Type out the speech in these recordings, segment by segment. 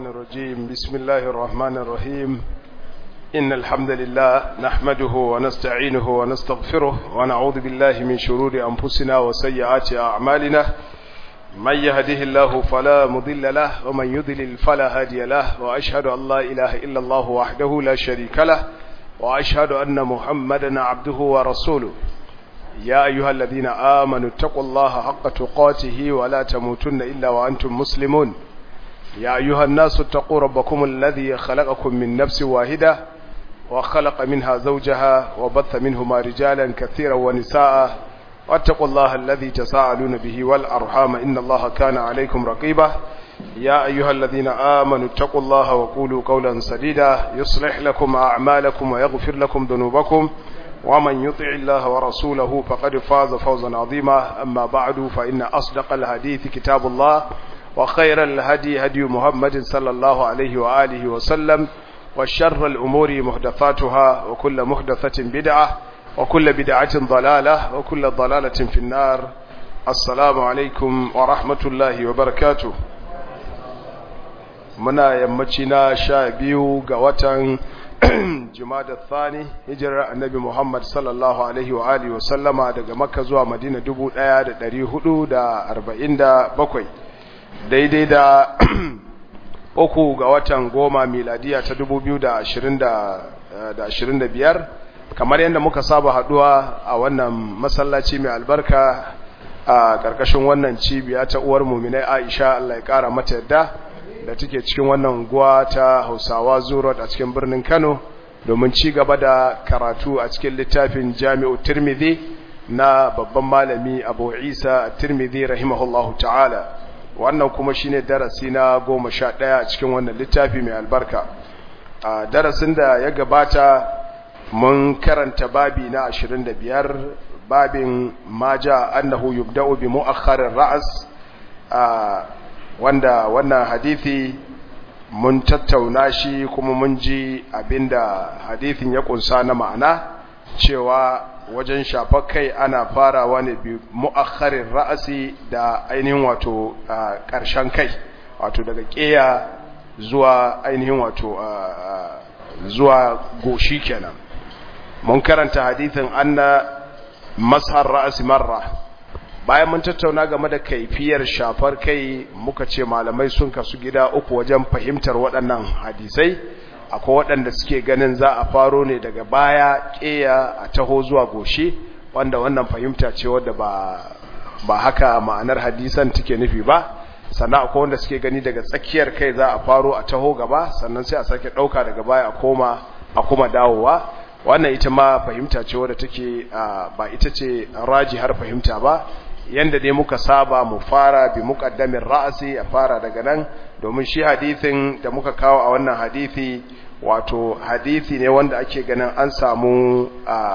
الشيطان الرجيم بسم الله الرحمن الرحيم إن الحمد لله نحمده ونستعينه ونستغفره ونعوذ بالله من شرور أنفسنا وسيئات أعمالنا من يهده الله فلا مضل له ومن يضلل فلا هادي له وأشهد أن لا إله إلا الله وحده لا شريك له وأشهد أن محمدا عبده ورسوله يا أيها الذين آمنوا اتقوا الله حق تقاته ولا تموتن إلا وأنتم مسلمون يا أيها الناس اتقوا ربكم الذي خلقكم من نفس واحدة وخلق منها زوجها وبث منهما رجالا كثيرا ونساء واتقوا الله الذي تساءلون به والأرحام إن الله كان عليكم رقيبا يا أيها الذين آمنوا اتقوا الله وقولوا قولا سديدا يصلح لكم أعمالكم ويغفر لكم ذنوبكم ومن يطع الله ورسوله فقد فاز فوزا عظيما أما بعد فإن أصدق الحديث كتاب الله وخير الهدي هدي محمد صلى الله عليه وآله وسلم وشر الأمور محدثاتها وكل محدثة بدعة وكل بدعة ضلالة وكل ضلالة في النار السلام عليكم ورحمة الله وبركاته muna yammaci na sha biyu ga watan jumada thani hijirar annabi muhammad sallallahu alaihi wa alihi wa sallama daga makka zuwa madina dubu ɗaya da ɗari hudu da arba'in da bakwai daidai da uku ga watan goma miladiya ta dubu biyu da ashirin da biyar kamar yadda muka saba haduwa a wannan masallaci mai albarka a ƙarƙashin wannan cibiya ta uwar muminai aisha allah ya ƙara mata yadda da take cikin wannan guwa ta hausawa zurot a cikin birnin kano domin ci gaba da karatu a cikin littafin jami'u tirmidhi na babban malami abu isa tirmidhi rahimahullahu ta'ala wannan kuma shine darasi na goma sha ɗaya a cikin wannan littafi mai albarka a darasin da ya gabata mun karanta babi na ashirin da biyar babin maja annahu yubda'u bi mu'akhkharir ra'as wanda wannan hadithi mun tattauna shi kuma mun ji abinda hadithin ya kunsa na ma'ana cewa wajen shafar kai ana farawa ne bi mu'akharin ra'asi da ainihin wato ƙarshen kai wato daga ƙeya zuwa ainihin wato zuwa goshi kenan mun karanta hadithin anna mashar ra'asi marra bayan mun tattauna game da kaifiyar shafar kai muka ce malamai sun kasu gida uku wajen fahimtar waɗannan hadisai akwai waɗanda suke ganin za a faro ne daga baya ƙeya a taho zuwa goshi wanda wannan fahimta ce wadda ba ba haka ma'anar hadisan take nufi ba sannan akwai wanda suke gani daga tsakiyar kai za a faro a taho gaba sannan sai a sake ɗauka daga baya a koma a kuma dawowa wannan ita ma fahimta ce wadda take ba ita ce raji har fahimta ba yanda dai muka saba mu fara bi muqaddamin ra'asi a fara daga nan domin shi hadisin da muka kawo a wannan hadisi wato hadisi ne wanda ake ganin an samu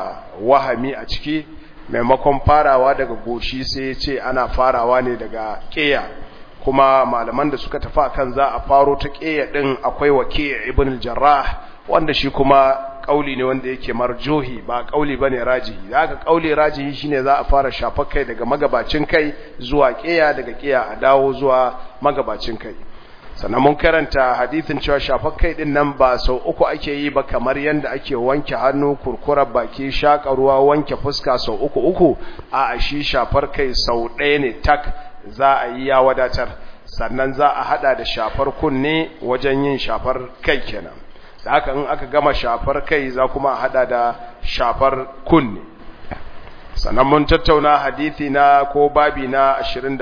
wahami a ciki maimakon farawa daga goshi sai ya ce ana farawa ne daga ƙeya kuma malaman da suka tafi akan za a faro ta ƙeya din akwai waki' ibn al-jarrah wanda shi kuma kauli ne wanda yake marjohi ba kauli bane rajihi haka kauli rajihi shine za a fara shafar kai daga magabacin kai zuwa kiya daga kiya a dawo zuwa magabacin kai sannan mun karanta hadisin cewa shafar kai din nan ba sau uku ake yi ba kamar yanda ake wanke hannu kurkurar baki shaka ruwa wanke fuska sau uku uku a shi shafar kai sau ɗaya ne tak za a yi ya wadatar sannan za a hada da shafar kunne wajen yin shafar kai kenan da haka in aka gama shafar kai za kuma hada da shafar kunne sannan mun tattauna hadithi na ko babi na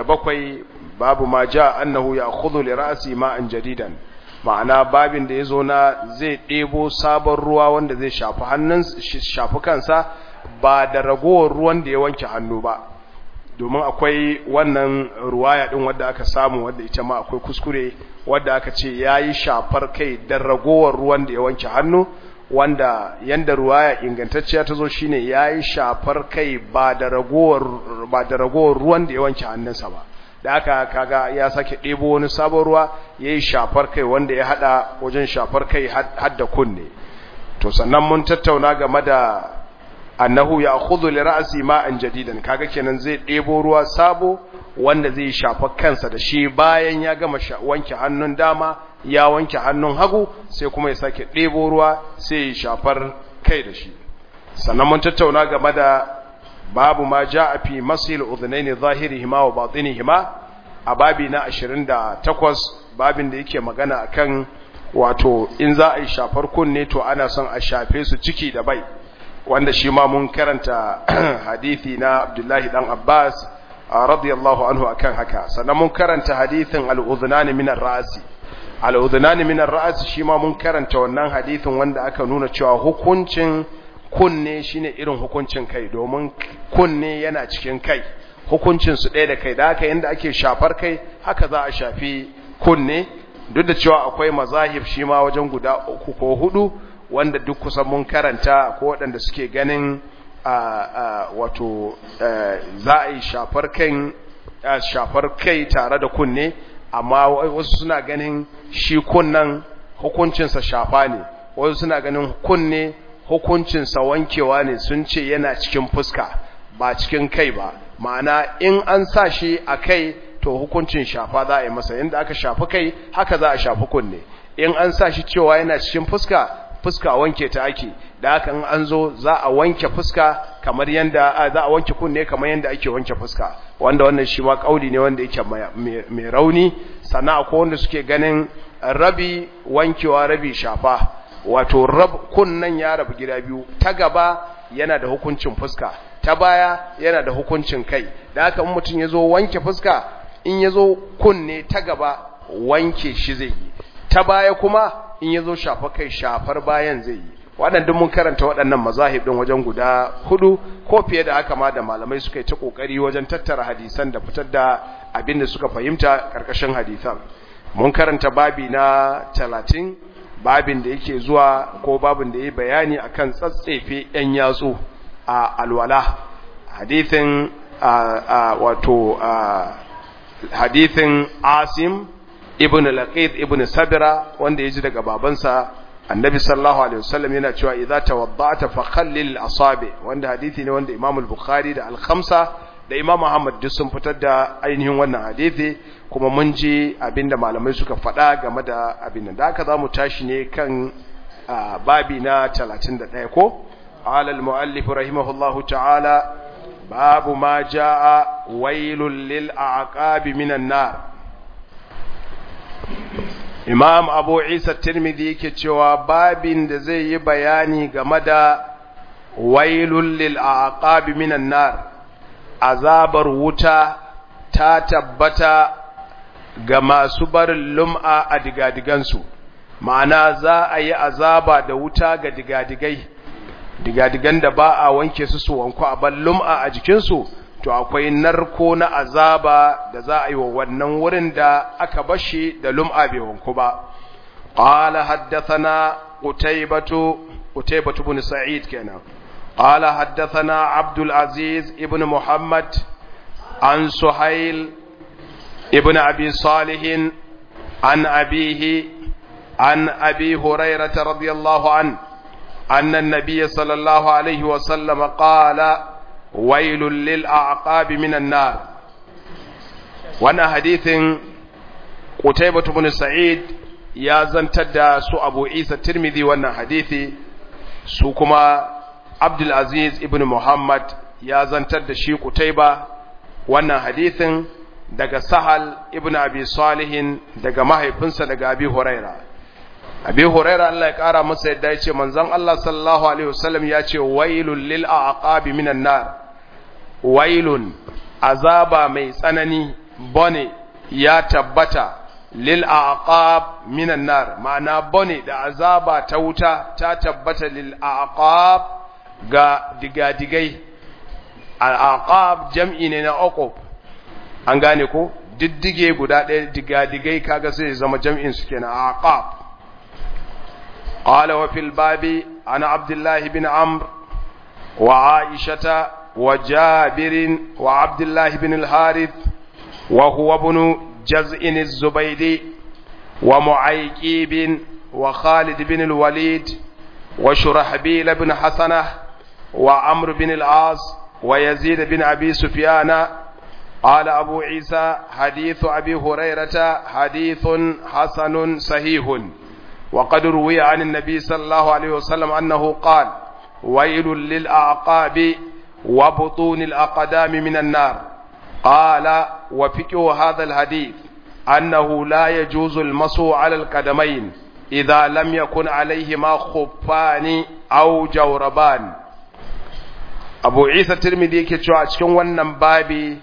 27 babu ma ja annahu ya'khudhu li ra'si ma'an jadidan ma'ana babin da yazo na zai debo sabon ruwa wanda zai shafi hannun shafi kansa ba da ragowar ruwan da ya wanke hannu ba domin akwai wannan ruwaya din wadda aka samu wadda ita ma akwai kuskure wadda aka ce yayi shafar kai da ragowar ruwan da ya wanke hannu wanda yanda ruwaya ingantacciya ta zo shine yayi shafar kai ba da ragowar ba da ragowar ruwan da ya wanke hannunsa ba da aka kaga ya sake ɗebo wani sabon ruwa yayi shafar kai wanda ya hada wajen shafar kai har da kunne to sannan mun tattauna game da annahu ya'khudhu li ra'si ma'an jadidan kaga kenan zai ɗebo ruwa sabo wanda zai shafa kansa da shi bayan ya gama wanke hannun dama ya wanke hannun hagu sai kuma ya sake ɗebo ruwa sai ya shafar kai da shi sannan mun tattauna game da babu ma ja'a fi masil udhunaini zahirihima wa batinihima a babi na 28 babin da yake magana akan wato in za a yi shafar kunne to ana son a shafe su ciki da bai wanda shi ma mun karanta hadithi na Abdullahi dan Abbas radiyallahu anhu akan haka sannan mun karanta hadithin al-udhnani min ar-ra'si al-udhnani min ar-ra'si shi ma mun karanta wannan hadithin wanda aka nuna cewa hukuncin kunne shine irin hukuncin kai domin kunne yana cikin kai hukuncin su ɗaya da kai da haka yanda ake shafar kai haka za a shafi kunne duk da cewa akwai mazahib shi ma wajen guda uku ko hudu wanda duk kusan mun karanta ko waɗanda suke ganin wato za a yi shafar kai shafar kai tare da kunne amma wasu suna ganin shi kunnan hukuncinsa shafa ne wasu suna ganin kunne hukuncinsa wankewa ne sun ce yana cikin fuska ba cikin kai ba ma'ana in an sa shi a kai to hukuncin shafa za a yi masa yadda aka shafi kai haka za a shafi kunne in an sa shi cewa yana cikin fuska fuska wanke ta ake da haka in an zo za a wanke fuska kamar yanda za a wanke kunne kamar yanda ake wanke fuska wanda wannan shi ma kauli ne wanda yake mai rauni sannan akwai wanda suke ganin rabi wankewa rabi shafa wato rab kunnan ya rabu gida biyu ta gaba yana da hukuncin fuska ta baya yana da hukuncin kai da haka in mutum ya zo wanke fuska in ya zo kunne ta gaba wanke shi zai yi ta baya kuma in ya zo shafa kai shafar bayan zai yi waɗanda mun karanta waɗannan mazahib ɗin wajen guda hudu ko fiye da haka ma da malamai suka yi ta ƙoƙari wajen tattara hadisan da fitar da abin da suka fahimta ƙarƙashin hadisan mun karanta babi na talatin babin da yake zuwa ko babin da ya bayani akan tsatsefe 'yan yatsu a alwala hadithin wato hadithin asim ibn laqid ibn sabira wanda yaji daga babansa annabi sallallahu alaihi wasallam yana cewa idza tawadda'ta fa khallil asabi wanda hadisi ne wanda imam al-bukhari da al-khamsa da imam ahmad duk sun fitar da ainihin wannan hadisi kuma mun ji abinda malamai suka faɗa game da abin da haka zamu tashi ne kan babi na 31 ko qala al-muallif rahimahullahu ta'ala babu ma jaa wailul lil aqabi minan nar imam abu isa tirmidhi yake cewa babin da zai yi bayani game da wailul lil aqabi minan nar azabar wuta ta tabbata ga masu barin lum'a a digadigansu ma'ana za a yi azaba da wuta ga digadigai digadigan da ba a wanke su su wanku a ban lum'a a jikinsu to akwai narko na azaba da za a yi wa wannan wurin da aka bashi da lum'a bai wanku ba qala haddathana qutaybatu qutaybatu ibn sa'id kenan qala haddathana abdul aziz ibn muhammad an suhail ibn abi salih an abihi an abi hurairah radiyallahu an أن النبي صلى الله عليه وسلم قال ويل للأعقاب من النار وانا حديث قتيبة بن سعيد يا زنتد سو أبو عيسى الترمذي وانا حديثي سو كما عبد العزيز ابن محمد يا زنتد شي قتيبة وانا حديث daga Sahal ibn Abi Salihin daga mahaifinsa daga Abi Huraira Abi Huraira Allah ya kara masa yadda yace manzon Allah sallallahu alaihi wasallam ya ce wailul lil aqabi minan nar wailun azaba mai tsanani bone ya tabbata lil aqab minan nar ma'ana bone da azaba ta wuta ta tabbata lil aqab ga digadigai al aqab jam'i ne na uqub an gane ko diddige guda ɗaya digadigai kaga sai zama jam'in su kenan aqab قال وفي الباب عن عبد الله بن عمرو وعائشة وجابر وعبد الله بن الحارث وهو ابن جزء الزبيدي ومعيقيب وخالد بن الوليد وشرحبيل بن حسنة وعمرو بن العاص ويزيد بن أبي سفيان قال أبو عيسى حديث أبي هريرة حديث حسن صحيح وقد روي عن النبي صلى الله عليه وسلم أنه قال ويل للأعقاب وبطون الأقدام من النار قال وفكه هذا الحديث أنه لا يجوز المسو على القدمين إذا لم يكن عليهما خفان أو جوربان أبو عيسى الترمذي كتشوى cikin wannan babi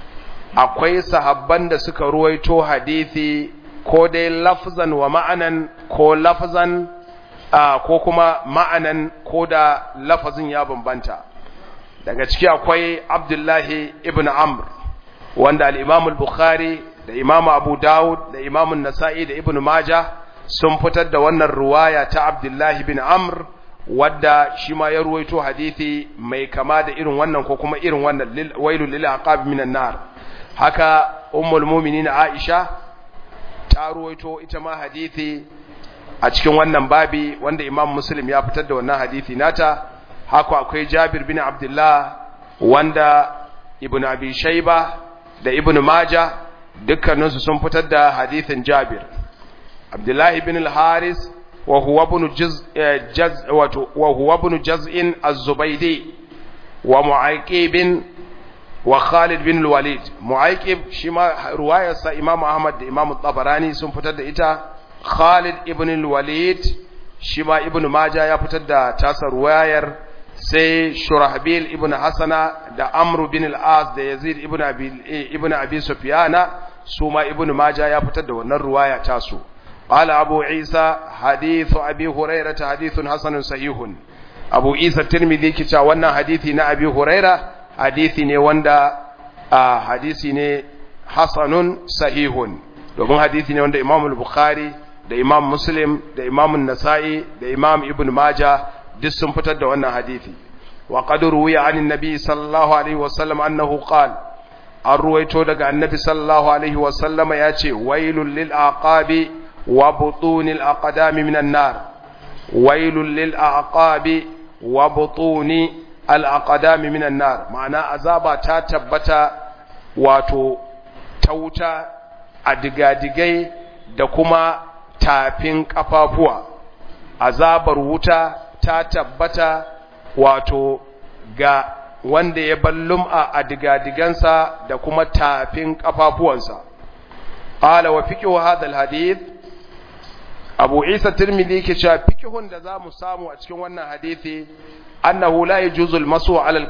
akwai sahabban da suka ruwaito hadisi ko dai lafzan wa ma'anan ko lafzan ko kuma ma'anan ko da lafazin ya bambanta daga ciki akwai abdullahi ibn amr wanda al-imam al-bukhari da imam abu dawud da imam nasa'i da ibn maja sun fitar da wannan ruwaya ta abdullahi ibn amr wadda shi ma ya ruwaito hadisi mai kama da irin wannan ko kuma irin wannan wailul lil aqab minan nar haka ummul mu'minin aisha ta ruwaito ita ma hadisi a cikin wannan babi wanda imam muslim ya fitar da wannan hadisi nata haka akwai jabir bin abdullah wanda ibn abi shayba da ibn majah dukkaninsu sun fitar da hadisin jabir abdullah ibn al-haris wa huwa ibn juz jaz wa huwa ibn jaz'in az-zubaydi wa mu'aqib wa Khalid bin Walid Mu'aykib shi ma ruwayarsa Imam Ahmad da Imam Tabarani sun fitar da ita Khalid ibn Walid shi ma Ibn Majah ya fitar da tasa ruwayar sai Shurahbil ibn Hasana da Amr bin al-As da Yazid ibn Abi ibn Abi Sufyana su ma Ibn Majah ya fitar da wannan ruwaya tasu قال أبو عيسى حديث أبي هريرة حديث حسن صحيح أبو عيسى الترمذي كتا وانا حديثي نا أبي هريرة hadisi ne wanda a hadisi ne hasanun sahihun domin hadisi ne wanda imam bukhari da imam muslim da imam nasa'i da imam ibn maja duk sun fitar da wannan hadisi wa qad ruwiya anin nabi sallallahu alaihi wasallam annahu qala an ruwaito daga annabi sallallahu alaihi wasallama ya ce wailul lil aqabi wa butunil aqdami minan nar wailul lil aqabi wa butuni al'aƙadami minan nar ma'ana azaba ta tabbata wato ta wuta a digadigai da kuma tafin ƙafafuwa azabar wuta ta tabbata wato ga wanda ya ballum'a a digadigansa da kuma tafin ƙafafuwansa ƙala wa fiƙi wa hadal hadith abu isa tirmidhi ke cewa fikihun da za mu samu a cikin wannan hadithi annahu la yajuzu al-masu ala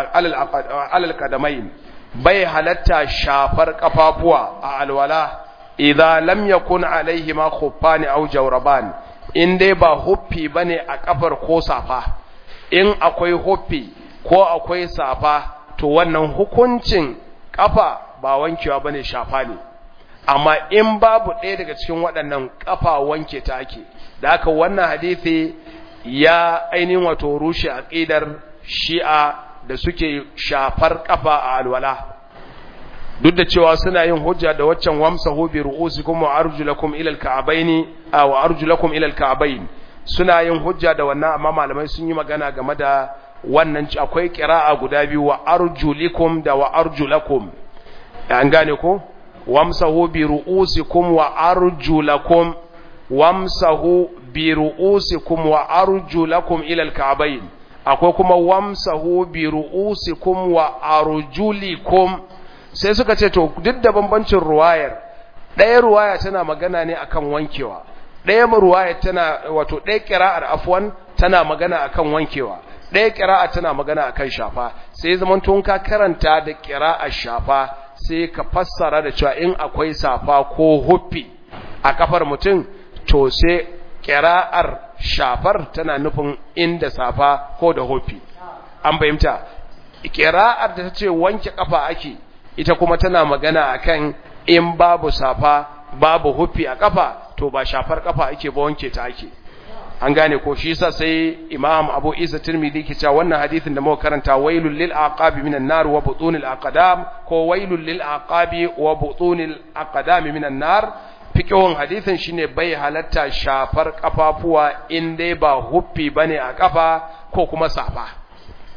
al-qadamayn bai halatta shafar kafafuwa a alwala idza lam yakun alaihima khuffani aw jawraban in dai ba huffi bane a kafar ko safa in akwai huffi ko akwai safa to wannan hukuncin kafa ba wankewa bane shafa ne amma in babu ɗaya daga cikin waɗannan kafa wanke ta ake da haka wannan hadisi ya ainihin wato rushe aqidar shi'a da suke shafar kafa a alwala duk da cewa suna yin hujja da waccan wamsahu bi ru'usikum wa arjulakum ila al-ka'bayn aw arjulakum ila al-ka'bayn suna yin hujja da wannan amma malamai sun yi magana game da wannan akwai qira'a guda biyu wa arjulikum da wa arjulakum an gane ko wamsahu bi ru'usikum wa arjulakum wamsahu bi ru'usikum wa arjulakum ila al-ka'bayn akwai kuma wamsahu bi ru'usikum wa arjulikum sai suka ce to duk da bambancin ruwayar ɗaya ruwaya tana magana ne akan wankewa ɗaya ruwaya tana wato ɗaya kira'ar afwan tana magana akan wankewa ɗaya kira'a tana magana akan shafa sai zaman tun ka karanta da kira'ar shafa sai ka fassara da cewa in akwai safa ko huffi a kafar mutum to sai kira'ar shafar tana nufin inda safa ko da huffi an fahimta kira'ar da ta ce wanke kafa ake ita kuma tana magana akan in babu safa babu huffi a kafa to ba shafar kafa ake ba wanke ta ake an gane ko shi yasa sai imam abu isa tirmidhi ke cewa wannan hadisin da muka karanta wailul lil aqabi minan nar wa butunil aqdam ko wailul lil aqabi wa butunil aqdam minan nar fikihun hadisin shine bai halatta shafar kafafuwa in dai ba huffi bane a kafa ko kuma safa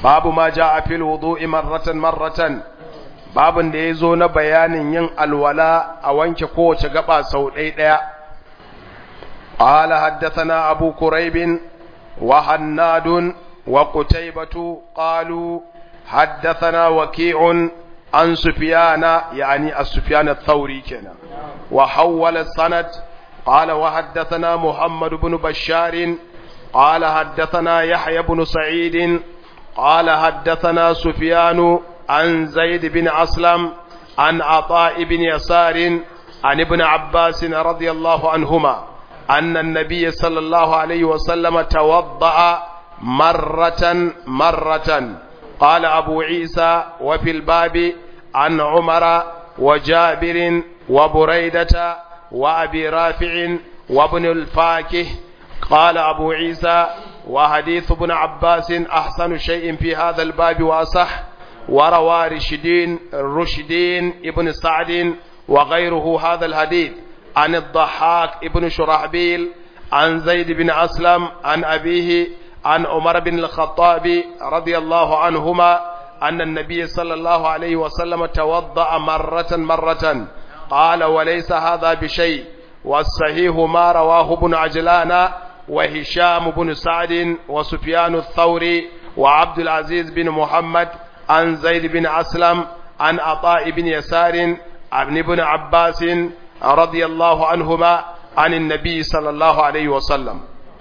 babu ma ja'a fil wudu'i marratan marratan babin da yazo na bayanin yin alwala a wanke kowace gaba sau ɗaya ɗaya قال حدثنا أبو كريب وحناد وقتيبة قالوا حدثنا وكيع عن سفيان يعني السفيان الثوري كنا وحول السند قال وحدثنا محمد بن بشار قال حدثنا يحيى بن سعيد قال حدثنا سفيان عن زيد بن أسلم عن عطاء بن يسار عن ابن عباس رضي الله عنهما أن النبي صلى الله عليه وسلم توضأ مرة مرة قال أبو عيسى وفي الباب عن عمر وجابر وبريدة وأبي رافع وابن الفاكه قال أبو عيسى وحديث ابن عباس أحسن شيء في هذا الباب وأصح وروى رشدين رشدين ابن سعد وغيره هذا الحديث عن الضحاك ابن شرحبيل عن زيد بن أسلم عن أبيه عن عمر بن الخطاب رضي الله عنهما أن النبي صلى الله عليه وسلم توضأ مرة مرة قال وليس هذا بشيء والصحيح ما رواه ابن عجلان وهشام بن سعد وسفيان الثوري وعبد العزيز بن محمد عن زيد بن أسلم عن عطاء بن يسار عن ابن عباس رضي الله عنهما عن النبي صلى الله عليه وسلم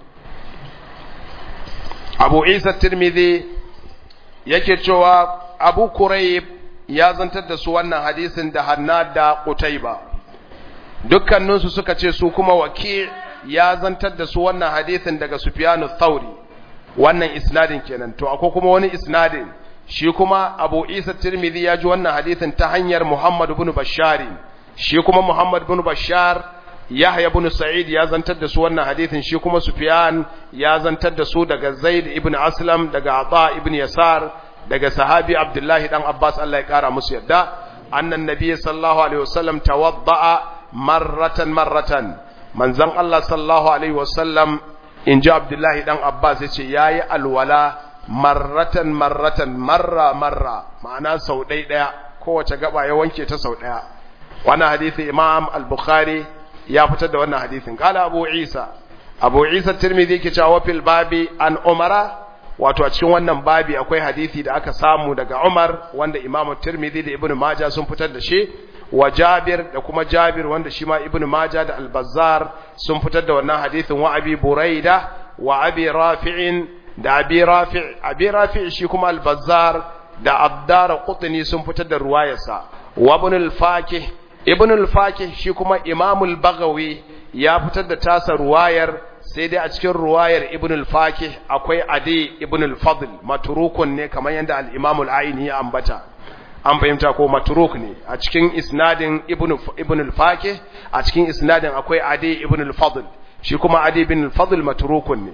abu isa tirmidhi yake cewa abu kurayb ya zantar da su wannan hadisin da hannad da qutayba dukkaninsu suka ce su kuma waki ya zantar da su wannan hadisin daga sufyanu thauri wannan isnadin kenan to akwai kuma wani isnadin shi kuma abu isa tirmidhi ya ji wannan hadisin ta hanyar muhammad ibn bashari shi kuma muhammad ibn bashar Yahya ibn Sa'id ya zantar da su wannan hadithin shi kuma Sufyan ya zantar da su daga Zaid ibn Aslam daga Ata ibn Yasar daga sahabi Abdullahi dan Abbas Allah ya kara musu yadda annan nabiy sallallahu alaihi wasallam tawadda'a marratan marratan manzon Allah sallallahu alaihi wasallam inji Abdullahi dan Abbas yace yayi alwala marratan marratan marra marra ma'ana sau ɗaya ɗaya kowace gaba ya wanke ta sau ɗaya wannan hadisi Imam al-Bukhari ya fitar da wannan hadisin kala abu isa abu isa tirmidhi ke cewa fil babi an umara wato a cikin wannan babi akwai hadisi da aka samu daga umar wanda imamu tirmidhi da ibnu majah sun fitar da shi wa jabir da kuma jabir wanda shi ma ibnu majah da al-bazzar sun fitar da wannan hadisin wa abi buraida wa abi rafi'in da abi rafi' abi rafi' shi kuma al-bazzar da abdar qutni sun fitar da ruwayarsa wa ibn al-fakih ibn al-fakih shi kuma imamul bagawi ya fitar da tasa ruwayar sai dai a cikin ruwayar ibn al-fakih akwai adi ibn al-fadl matrukun ne kamar yadda al-imam al-aini ya ambata an fahimta ko matruk ne a cikin isnadin ibn ibn al-fakih a cikin isnadin akwai adi ibn al-fadl shi kuma adi ibn al-fadl matrukun ne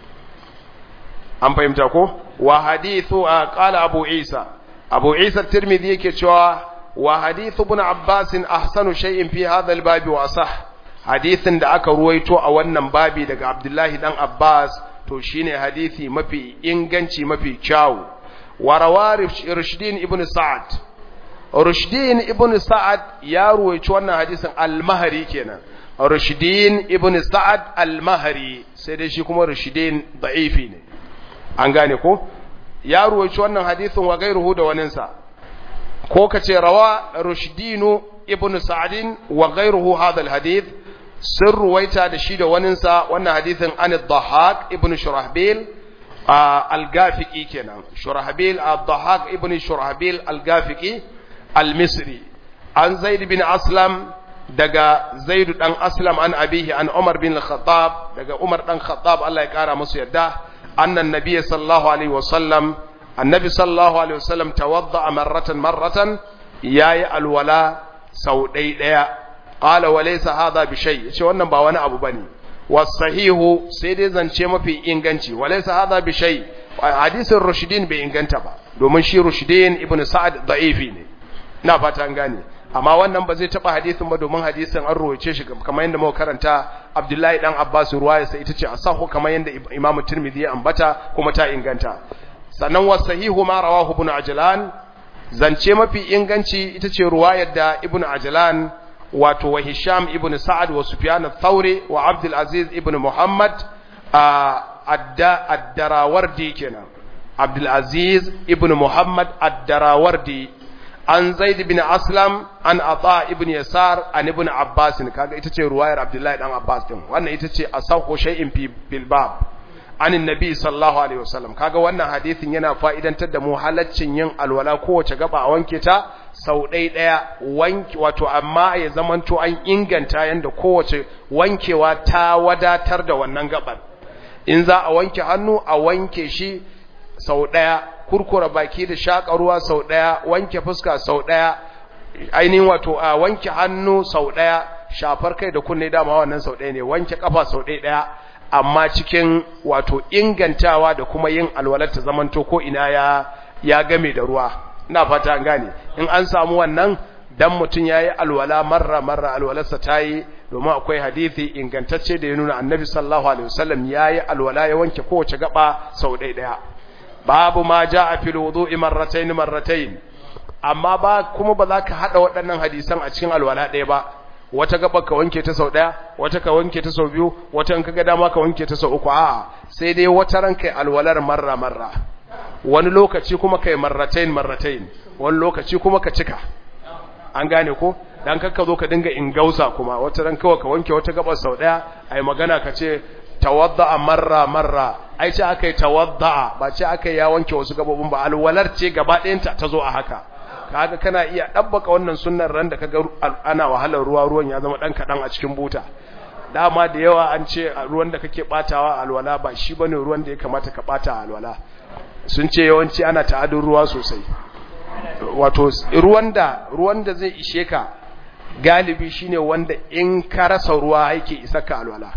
an fahimta ko wa hadithu qala abu isa abu isa tirmidhi yake cewa وحديث ابن عباس أحسن شيء في هذا الباب وأصح حديث da aka ruwaito a wannan babi daga Abdullahi dan Abbas to shine hadisi mafi inganci mafi kyau wa rawari Rushdin ibn Sa'ad Rushdin ibn Sa'ad ya ruwaito wannan hadisin al-Mahri kenan Rushdin ibn Sa'ad al-Mahri sai dai shi kuma Rushdin da'ifi ne an gane ko ya ruwaito wannan hadisin wa gairuhu da waninsa ko ka ce rawa rushdinu ibn sa'adin wa ghayruhu hadha alhadith sun ruwaita da shi da waninsa wannan hadithin an ad-dhahak ibn shurahbil al-gafiqi kenan shurahbil ad-dhahak ibn shurahbil al-gafiqi al-misri an zaid bin aslam daga zaid dan aslam an abihi an umar bin al-khattab daga umar dan khattab Allah ya kara musu yadda annan nabiy sallallahu alaihi wasallam annabi sallallahu alaihi wasallam tawadda marratan marratan yayi alwala sau ɗai ɗaya qala wa laysa hadha bi shay yace wannan ba wani abu bane wasahihu sai dai zance mafi inganci wa laysa hadha bi shay hadisin rushdin bai inganta ba domin shi rushdin ibnu sa'ad da'ifi ne ina fata an gane amma wannan ba zai taba hadisin ba domin hadisin an ruwaice shi kamar yadda muka karanta Abdullahi dan Abbas ruwaya sai ita ce asahu kamar yadda Imam Tirmidhi ya ambata kuma ta inganta sannan wa sahihu ma rawahu ibn ajlan zance mafi inganci ita ce ruwayar da ibn ajlan wato wa hisham ibn sa'ad wa sufyan ath-thawri wa abd aziz ibn muhammad ad-darawardi kenan abd aziz ibn muhammad ad-darawardi an zaid ibn aslam an ata ibn yasar an ibn abbas kaga ita ce ruwayar abdullahi dan abbas din wannan ita ce asaqu shay'in fi bil bab anin nabi sallallahu alaihi wasallam kaga wannan hadisin yana fa'idantar da mu halaccin yin alwala kowace gaba a wanke ta sau ɗaya ɗaya wanke wato amma ya zamanto an inganta yanda kowace wankewa ta wadatar da wannan gabar in za a wanke hannu a wanke shi sau ɗaya kurkura baki da shaƙa ruwa sau ɗaya wanke fuska sau ɗaya ainihin wato a wanke hannu sau ɗaya shafar kai da kunne dama wannan sau ɗaya ne wanke kafa sau ɗaya ɗaya amma cikin wato ingantawa da kuma yin alwalar ta zamanto ko ina ya ya game da ruwa ina fata an gane in an samu wannan dan mutum yayi alwala marra marra alwalarsa tayi domin akwai hadisi ingantacce da ya nuna annabi sallallahu alaihi wasallam yayi alwala ya wanke kowace gaba sau ɗaya ɗaya babu ma jaa fil wudu'i marratayn marratayn amma ba kuma ba za ka hada waɗannan hadisan a cikin alwala ɗaya ba wata gaba ka wanke ta sau ɗaya wata ka wanke ta sau biyu wata in kaga dama ka wanke ta sau uku a'a sai dai wata ran kai alwalar marra marra wani lokaci kuma kai marratain marratain wani lokaci kuma ka cika an gane ko dan kakka zo ka dinga ingausa kuma wata ran kawai ka wanke wata gaba sau ɗaya ai magana ka ce tawadda'a marra marra ai ce akai tawadda'a ba ce akai ya wanke wasu gabobin ba alwalar ce gaba ɗayanta ta zo a haka kaga kana iya dabbaka wannan sunnar ran da kaga ana wahalar ruwa ruwan ya zama dan kadan a cikin buta dama da yawa an ce ruwan da kake batawa alwala ba shi bane ruwan da ya kamata ka bata alwala sun ce yawanci ana ta'adun ruwa sosai wato ruwan da ruwan da zai ishe ka galibi shine wanda in ka rasa ruwa yake isa ka alwala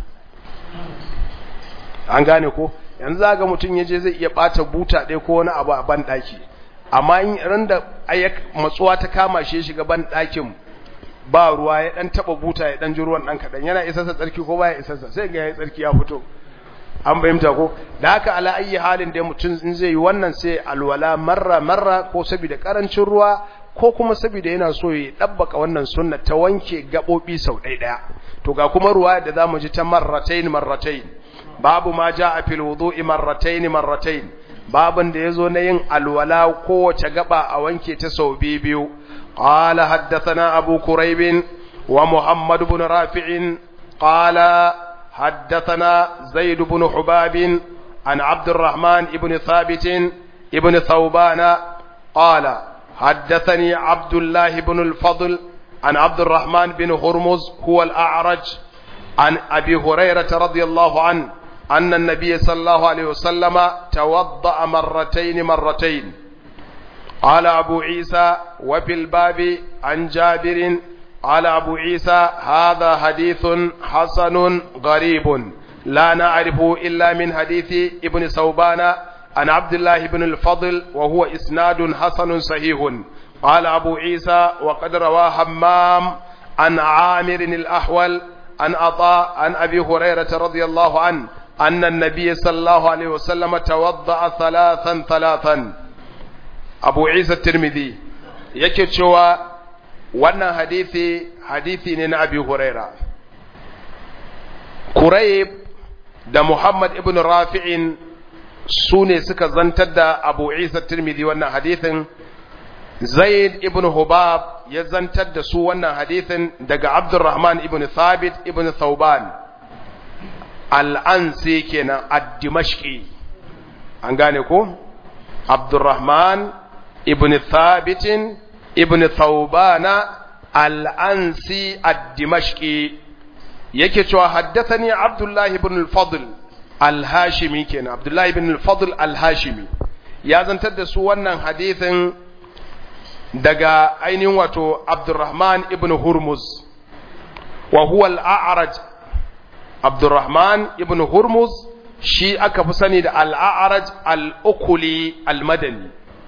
an gane ko yanzu ga mutum yaje zai iya bata buta ɗaya ko wani abu a ban daki amma in ran da matsuwa ta kama shi shiga ban ɗakin ba ruwa ya ɗan taɓa buta ya ɗan ji ruwan ɗan kaɗan yana isarsa tsarki ko baya isarsa sai ga ya tsarki ya fito an fahimta ko da haka ala ayi halin da mutum in zai yi wannan sai alwala marra marra ko saboda karancin ruwa ko kuma saboda yana so ya dabbaka wannan sunna ta wanke gabobi sau ɗaya ɗaya to ga kuma ruwa da zamu ji ta marratain marratain babu ma jaa fil wudu'i marratain marratain babin da yazo na yin alwala kowace gaba a wanke ta sau biyu qala haddathana abu kurayb wa muhammad ibn rafi'in qala حدثنا زيد بن حباب عن عبد الرحمن بن ثابت بن ثوبان قال حدثني عبد الله بن الفضل عن عبد الرحمن بن هرمز هو الأعرج عن أبي هريرة رضي الله عنه أن النبي صلى الله عليه وسلم توضأ مرتين مرتين قال أبو عيسى وفي الباب عن جابر قال أبو عيسى هذا حديث حسن غريب لا نعرفه إلا من حديث ابن ثوبان عن عبد الله بن الفضل وهو إسناد حسن صحيح قال أبو عيسى وقد روى همام عن عامر الأحول عن عطاء عن أبي هريرة رضي الله عنه أن النبي صلى الله عليه وسلم توضأ ثلاثا ثلاثا أبو عيسى الترمذي يكتشوى wannan hadithi hadithi ne na abi huraira kurayb da muhammad ibn rafi'in su ne suka zantar da abu isa tirmidhi wannan hadithin zaid ibn hubab ya zantar da su wannan hadithin daga abdurrahman ibn thabit ibn thauban al'ansi kenan ad-dimashqi an gane ko abdurrahman ibn thabitin ibn thawbana al-ansi ad-dimashqi yake cewa haddathani abdullahi ibn al-fadl al-hashimi kenan abdullahi ibn al-fadl al-hashimi ya zantar da su wannan hadithin daga ainihin wato abdurrahman ibn hurmuz wa huwa al-a'raj abdurrahman ibn hurmuz shi aka fi sani da al-a'raj al-ukuli al-madani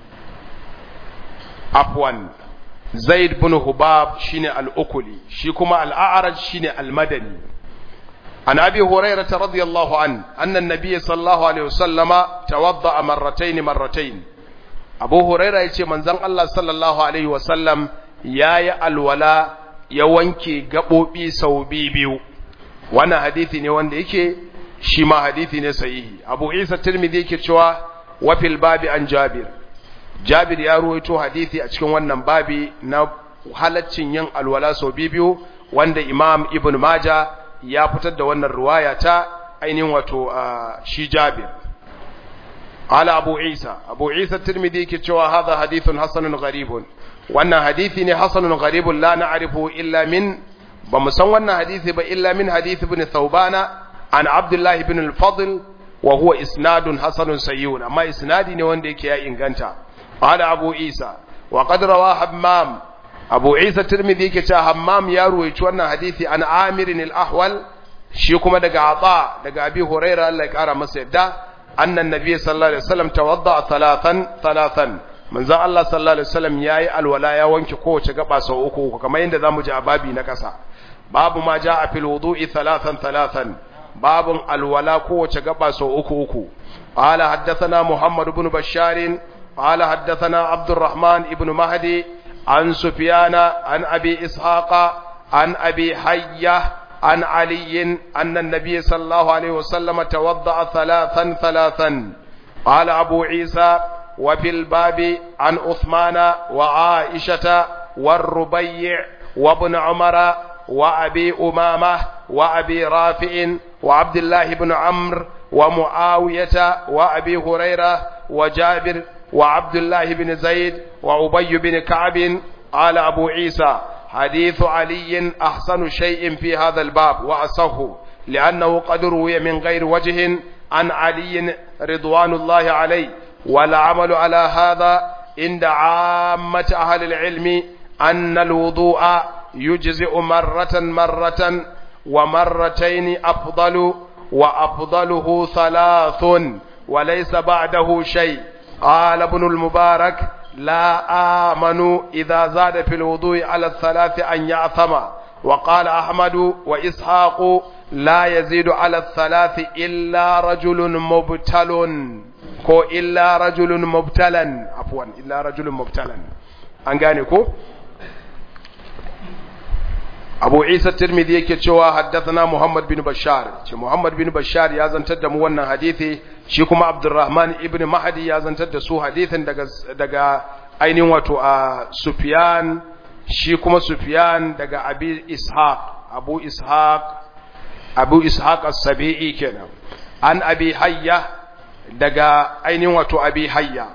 afwan zaid bin hubab shine al-ukuli shi kuma al-a'raj shine al-madani عن أبي هريرة رضي الله عنه أن النبي صلى الله عليه وسلم توضأ مرتين مرتين أبو هريرة يتي من زن الله صلى الله عليه وسلم يا يا الولا يوانكي قبوبي سوبي بيو وانا حديثي ne wanda yake shi ma hadithi ne sahihi Abu Isa Tirmidhi yake cewa wa fil babi an Jabir Jabir ya ruwaito hadithi a cikin wannan babi na halaccin yin alwala sau biyu wanda Imam Ibn Majah ya fitar da wannan ruwaya ta ainihin wato shi Jabir ala Abu Isa Abu Isa Tirmidhi yake cewa hadha hadithun hasanun gharibun wannan hadithi ne hasanun gharibun la na'rifu illa min ba mu san wannan hadithi ba illa min hadith ibn Thawbana an Abdullah ibn al-Fadl wa huwa isnadun hasanun sayyun amma isnadi ne wanda yake ya inganta ala Abu Isa wa qad rawa Hammam abu isa tirmidhi yake cewa hammam ya ruwaici wannan hadisi an amirin al-ahwal shi kuma daga ata daga abi huraira Allah ya kara masa yadda annan nabi sallallahu alaihi wasallam tawadda thalathan thalathan manzon Allah sallallahu alaihi wasallam yayi alwala ya wanke kowace gaba sau uku uku kamar yadda zamu ji a babi na kasa babu ma jaa fil wudu'i thalathan thalathan babun alwala kowace gaba sau uku uku qala haddathana muhammad ibn bashar qala haddathana abdurrahman ibn mahdi عن سفيان عن أبي إسحاق عن أبي حية عن علي أن النبي صلى الله عليه وسلم توضأ ثلاثا ثلاثا قال أبو عيسى وفي الباب عن عثمان وعائشة والربيع وابن عمر وأبي أمامة وأبي رافع وعبد الله بن عمرو ومعاوية وأبي هريرة وجابر وعبد الله بن زيد وأبي بن كعب قال أبو عيسى حديث علي أحسن شيء في هذا الباب وأصه لأنه قد روي من غير وجه عن علي رضوان الله عليه والعمل على هذا عند عامة أهل العلم أن الوضوء يجزئ مرة مرة ومرتين أفضل وأفضله ثلاث وليس بعده شيء قال ابن المبارك لا آمن إذا زاد في الوضوء على الثلاث أن يعثم وقال أحمد وإسحاق لا يزيد على الثلاث إلا رجل مبتل كو إلا رجل مبتلا عفوا إلا رجل مبتلا أنغانيكو abu isa tirmidhi yake cewa haddathana muhammad bin bashar ce muhammad bin bashar ya zantar da mu wannan hadisi shi kuma abdurrahman ibn mahdi ya zantar da su hadisin daga daga ainihin wato a sufyan shi kuma sufyan daga abi ishaq abu ishaq abu ishaq as-sabi'i kenan an abi hayya daga ainihin wato abi hayya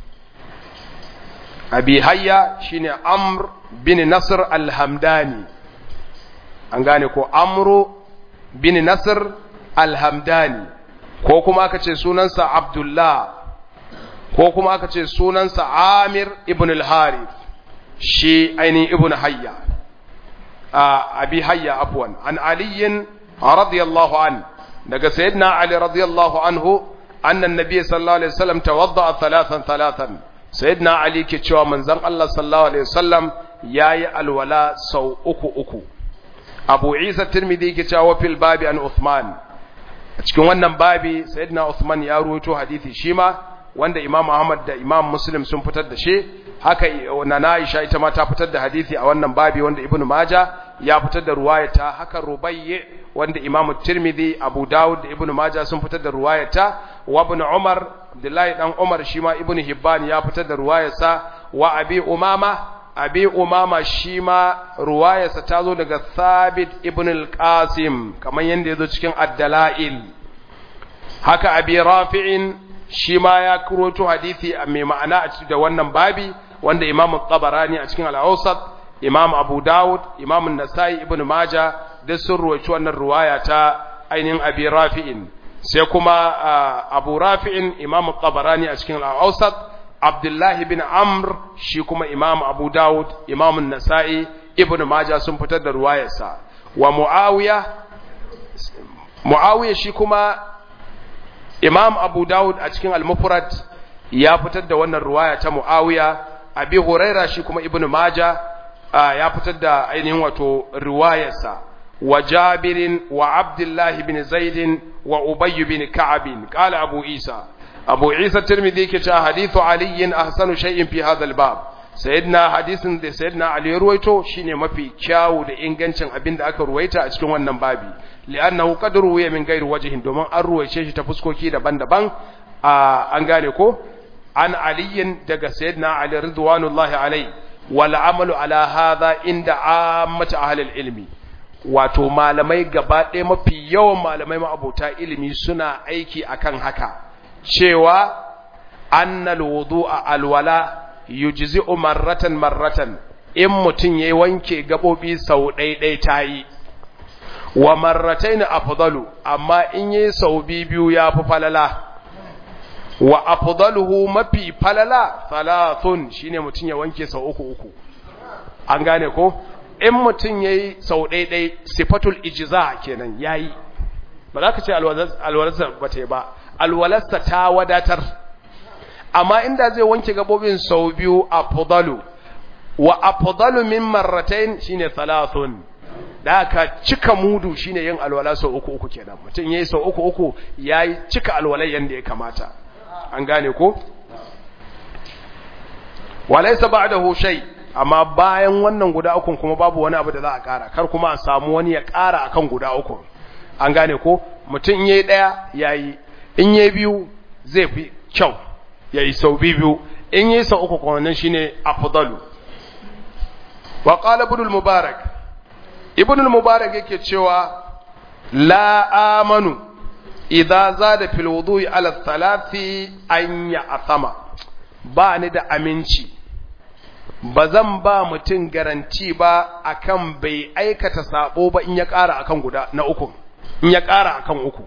abi hayya shine amr bin nasr al-hamdani an gane ko amru bin nasr alhamdani ko kuma aka ce sunansa abdullah ko kuma aka ce sunansa amir ibn al-harith shi ainihin ibn hayya abi hayya afwan an aliyin radiyallahu an daga sayyidina ali radiyallahu anhu anna nabiy sallallahu alaihi wasallam tawadda thalathan thalathan sayyidina ali ke cewa manzon Allah sallallahu alaihi wasallam yayi alwala sau uku uku abu isa tirmidhi yake cewa fil babi an uthman a cikin wannan babi sayyidina uthman ya ruwaito hadisi shi ma wanda imam ahmad da imam muslim sun fitar da shi haka na aisha ita ma ta fitar da hadisi a wannan babi wanda ibnu maja ya fitar da ruwayata haka rubayyi wanda imam tirmidhi abu dawud da ibnu maja sun fitar da ruwayata wa ibn umar abdullahi dan umar shi ma ibnu hibban ya fitar da ruwayarsa wa abi umama abi umama shi ma ruwayarsa ta zo daga thabit ibn al-qasim kamar yadda ya zo cikin addala'il haka abi rafi'in shi ma ya kuroto hadisi mai ma'ana a cikin da wannan babi wanda imam tabarani a cikin al-awsat imam abu dawud imam nasai ibn maja duk sun ruwaci wannan ruwaya ta ainihin abi rafi'in sai kuma abu rafi'in imam tabarani a cikin al-awsat Abdullahi bin Amr shi kuma Imam Abu Dawud, Imam Nasa'i, Ibn Majah sun fitar da ruwayarsa. Wa Muawiya Muawiya shi kuma Imam Abu Dawud a cikin Al-Mufrad ya fitar da wannan ruwaya ta Muawiya, Abi Huraira shi kuma Ibn Majah ya fitar da ainihin wato ruwayarsa. wa Jabir wa Abdullah ibn Zaid wa Ubay ibn Ka'ab qala Abu Isa Abu Isa Tirmidhi yake cewa hadithu Ali ahsanu shay'in fi hadha al-bab sayyidina hadisin da sayyidina Ali ya ruwaito shine mafi kyawu da ingancin abin da aka ruwaita a cikin wannan babi li'annahu qad ruwiya min ghairi wajhin domin an ruwaice shi ta fuskoki daban-daban an gane ko an aliyin daga sayyidina Ali ridwanullahi alai wal amalu ala hadha inda ammatu ahli ilmi wato malamai gaba ɗaya mafi yawan malamai ma'abota ilimi suna aiki akan haka cewa annal wudu'a alwala yujzi'u marratan marratan in mutun yayi wanke gabobi sau ɗaiɗai tayi wa marratayn afdalu amma in yayi sau biyu yafi falala wa afdaluhu mafi falala thalathun shine mutun ya wanke sau uku uku an gane ko in mutun yayi sau ɗaiɗai sifatul ijza kenan yayi ba za ka ce alwalarsa ba ta yi ba alwalarsa ta wadatar amma inda zai wanke gabobin sau biyu a fudalu wa a fudalu min marratain shine thalathun da aka cika mudu shine yin alwala sau uku uku kenan mutum yayi sau uku uku yayi cika alwalai yanda ya kamata an gane ko walaysa ba'dahu shay amma bayan wannan guda uku kuma babu wani abu da za a kara kar kuma a samu wani ya kara akan guda uku an gane ko mutum in yayi daya yayi in yayi biyu zai fi kyau yayi sau biyu in yayi sau uku kuma nan shine afdalu wa qala ibn al-mubarak ibn al-mubarak yake cewa la amanu idza zada fil wudu'i ala thalathi an ya'thama ba ni da aminci ba zan ba mutum garanti ba akan bai aikata sabo ba in ya ƙara akan guda na uku in ya ƙara akan uku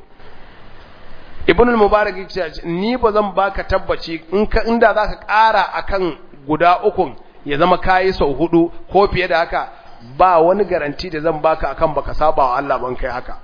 ibn al-mubarak yace ni ba zan baka tabbaci in ka inda zaka ƙara akan guda uku ya zama kai sau hudu ko fiye da haka ba wani garanti da zan baka akan baka saba wa Allah ban kai haka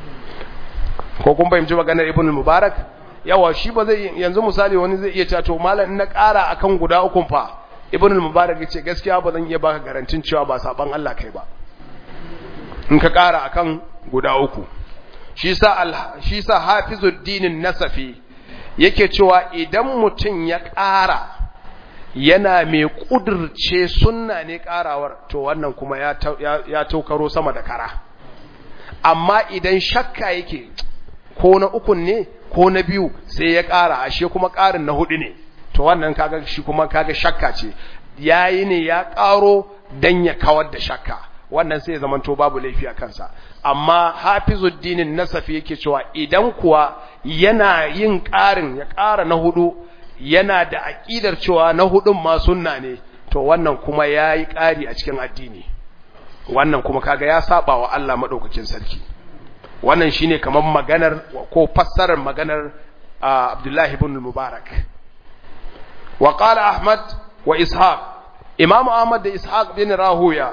ko kun fahimci maganar ibn al-mubarak yawa shi ba zai yanzu misali wani zai iya cewa to malam in na ƙara akan guda uku fa ibn al-mubarak yace gaskiya ba zan iya baka garantin cewa ba saban Allah kai ba in ka ƙara akan guda uku shi sa hafizuddinin nasafi yake cewa idan mutum ya ƙara yana mai ƙudurce sunna ne ƙarawar to wannan kuma ya taukaro sama da kara amma idan shakka yake ko na ukun ne ko na biyu sai ya ƙara ashe kuma ƙarin na hudu ne to wannan kaga shi kuma kaga shakka ce yayi ne ya ƙaro dan ya kawar da shakka wannan sai ya zamanto babu laifi a kansa amma hafizuddinin nasafi yake cewa idan kuwa yana yin ƙarin ya ƙara na hudu yana da aƙidar cewa na hudun ma sunna ne to wannan kuma ya yi ƙari a cikin addini wannan kuma kaga ya saba wa Allah maɗaukakin sarki wannan shine kamar maganar ko fassarar maganar Abdullahi ibn Mubarak wa qala Ahmad wa Ishaq Imam Ahmad da Ishaq bin Rahuya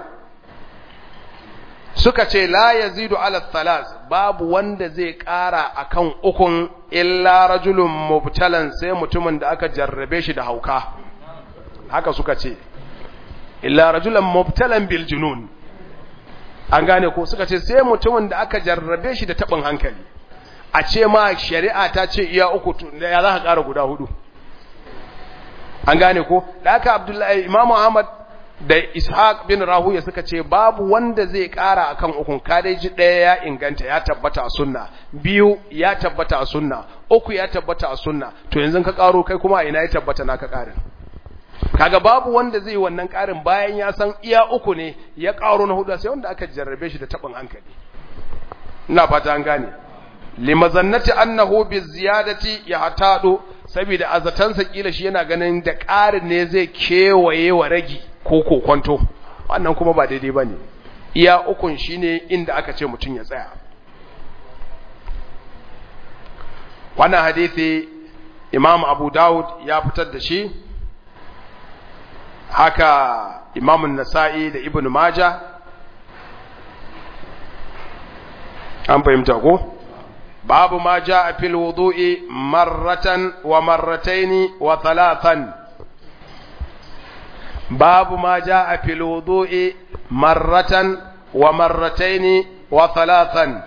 suka ce la yazidu ala thalas babu wanda zai ƙara akan ukun illa rajulun mubtalan sai mutumin da aka jarrabe shi da hauka haka suka ce illa rajulan mubtalan bil junun an gane ko suka ce sai mutumin da aka jarrabe shi da tabin hankali a ce ma shari'a ta ce iya uku ya za ka ƙara guda hudu an gane ko da aka abdullahi imamu ahmad da ishaq bin rahuya suka ce babu wanda zai kara akan ukun kadeji ɗaya ya inganta ya tabbata a sunna biyu ya tabbata a sunna uku ya tabbata a sunna to yanzu ka karo kai kuma ina ya tabbata naka karin kaga babu wanda zai wannan karin bayan ya san iya uku ne ya karo na hudu sai wanda aka jarrabe shi da tabin hankali ina fata an gane limazannati annahu biziyadati yahtadu saboda azatansa kila shi yana ganin da ƙarin ne zai kewaye wa ragi ko kokonto wannan kuma ba daidai bane iya ukun shine inda aka ce mutun ya tsaya wannan hadisi Imam Abu Dawud ya fitar da shi haka Imam An-Nasa'i da Ibn Majah an fahimta ko babu ma jaa fil wudu'i marratan wa marrataini wa thalathan babu ma jaa fil wudu'i marratan wa marrataini wa thalathan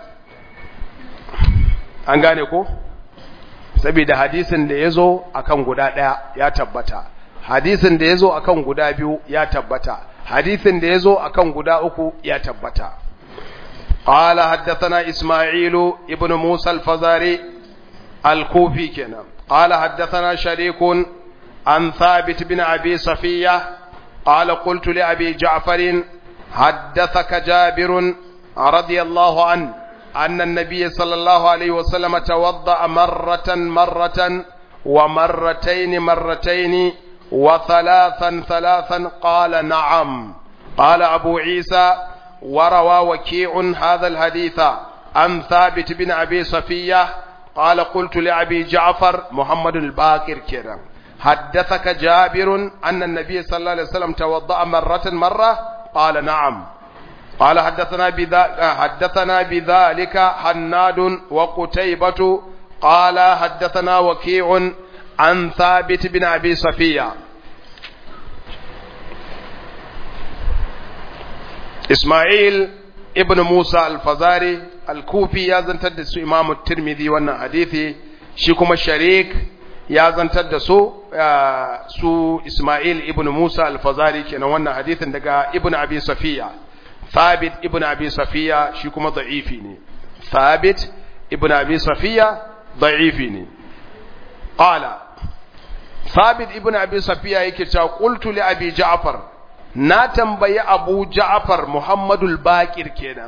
an gane ko saboda hadisin da yazo akan guda daya ya tabbata hadisin da yazo akan guda biyu ya tabbata hadisin da yazo akan guda uku ya tabbata قال حدثنا إسماعيل ابن موسى الفزاري الكوفي كنا قال حدثنا شريك عن ثابت بن أبي صفية قال قلت لأبي جعفر حدثك جابر رضي الله عنه أن النبي صلى الله عليه وسلم توضأ مرة مرة ومرتين مرتين وثلاثا ثلاثا قال نعم قال أبو عيسى وروى وكيع هذا الحديث عن ثابت بن أبي صفية قال قلت لأبي جعفر محمد الباكر كرم حدثك جابر أن النبي صلى الله عليه وسلم توضأ مرة مرة قال نعم قال حدثنا بذلك حدثنا بذلك حناد وقتيبة قال حدثنا وكيع عن ثابت بن أبي صفية إسماعيل ابن موسى الفزاري الكوفي يا زنتد سو إمام الترمذي وانا حديثي شيكم الشريك ya zantar da su su Ismail ibn Musa al-Fazari kenan wannan hadithin daga Ibn Abi Safiya Thabit ibn Abi Safiya shi kuma da'ifi ne Thabit ibn Abi Safiya da'ifi ne qala Thabit ibn Abi Safiya yake cewa qultu li Abi Ja'far na tambayi Abu Ja'far Muhammadul Baqir kenan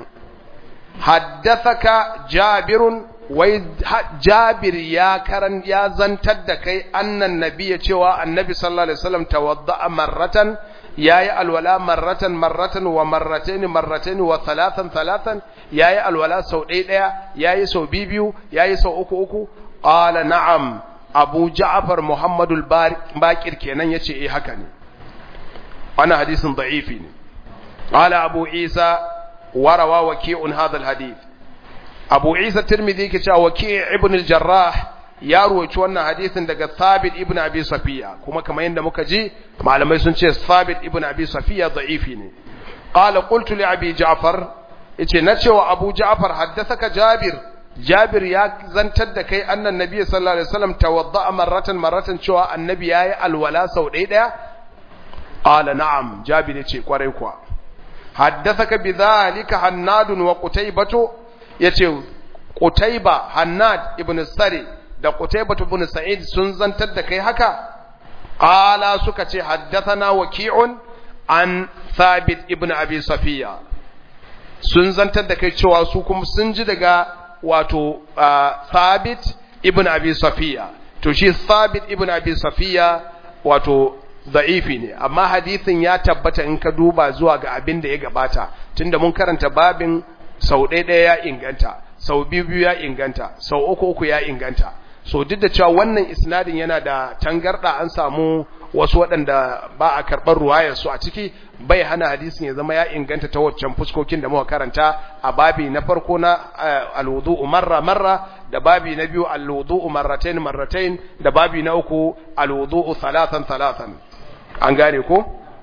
haddathaka Jabirun wai jabir ya karan ya zantar da kai annan nabiya cewa annabi sallallahu alaihi wasallam tawadda'a marratan yayi alwala marratan marratan wa marratayn marratayn wa thalathan thalathan yayi alwala sau ɗaya ɗaya yayi sau biyu yayi sau uku uku qala na'am abu ja'far muhammadul baqir kenan yace eh haka ne wannan hadisin da'ifi ne qala abu isa warawa waki'un hadha alhadith abu isa tirmidhi ke cewa waki ibn al-jarrah ya ruwaci wannan hadisin daga thabit ibn abi safiya kuma kamar yadda muka ji malamai sun ce thabit ibn abi safiya da'ifi ne qala qultu li abi ja'far yace na cewa abu ja'far haddathaka jabir jabir ya zantar da kai annan nabi sallallahu alaihi wasallam tawadda'a marratan marratan cewa annabi yayi alwala sau ɗaya ɗaya qala na'am jabir yace kwarai kuwa haddathaka bidhalika hannadun wa qutaybatu yace Qutayba Hannad ibn Sari da Qutayba ibn Sa'id sun zantar da kai haka qala suka ce haddathana waki'un an Thabit ibn Abi Safiya sun zantar da kai cewa su kuma sun ji daga wato Thabit ibn Abi Safiya to shi Thabit ibn Abi Safiya wato da'ifi ne amma hadisin ya tabbata in ka duba zuwa ga abin da ya gabata tunda mun karanta babin sau ɗaya ɗaya ya inganta sau biyu biyu ya inganta sau uku uku ya inganta so duk da cewa wannan isnadin yana da tangarda an samu wasu waɗanda ba a karɓar ruwayar su a ciki bai hana hadisin ya zama ya inganta ta waccan fuskokin da muka karanta a babi na farko na alwudu'u marra marra da babi na biyu alwudu'u marratain marratain da babi na uku alwudu'u thalathan thalathan an gane ko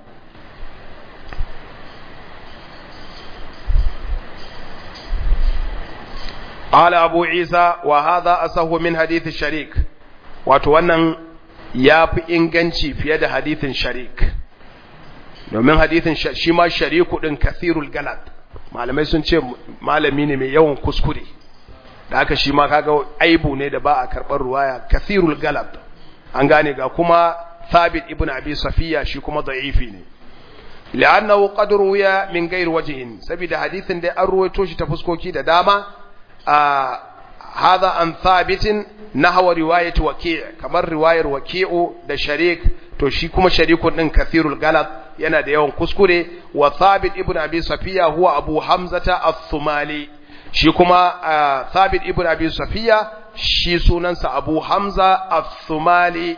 قال أبو عيسى وهذا أصح من حديث الشريك wato wannan ya fi inganci fiye da hadithin sharik domin hadithin shi ma shariku ɗin kathirul galad malamai sun ce malami ne mai yawan kuskure da aka shi ma kaga aibu ne da ba a karɓar ruwaya kathirul galad an gane ga kuma thabit ibn abi safiya shi kuma da'ifi ne li'annahu qad ruwiya min ghairi wajhin saboda hadithin da an ruwaito shi ta fuskoki da dama هذا عن ثابت نحو رواية وكيع كما رواية وكيع ده شريك to shi kuma sharikun din kathirul galat yana da yawan kuskure wa thabit ibn abi safiya huwa abu hamzata as-sumali shi kuma thabit ibn abi safiya shi sunansa abu hamza as-sumali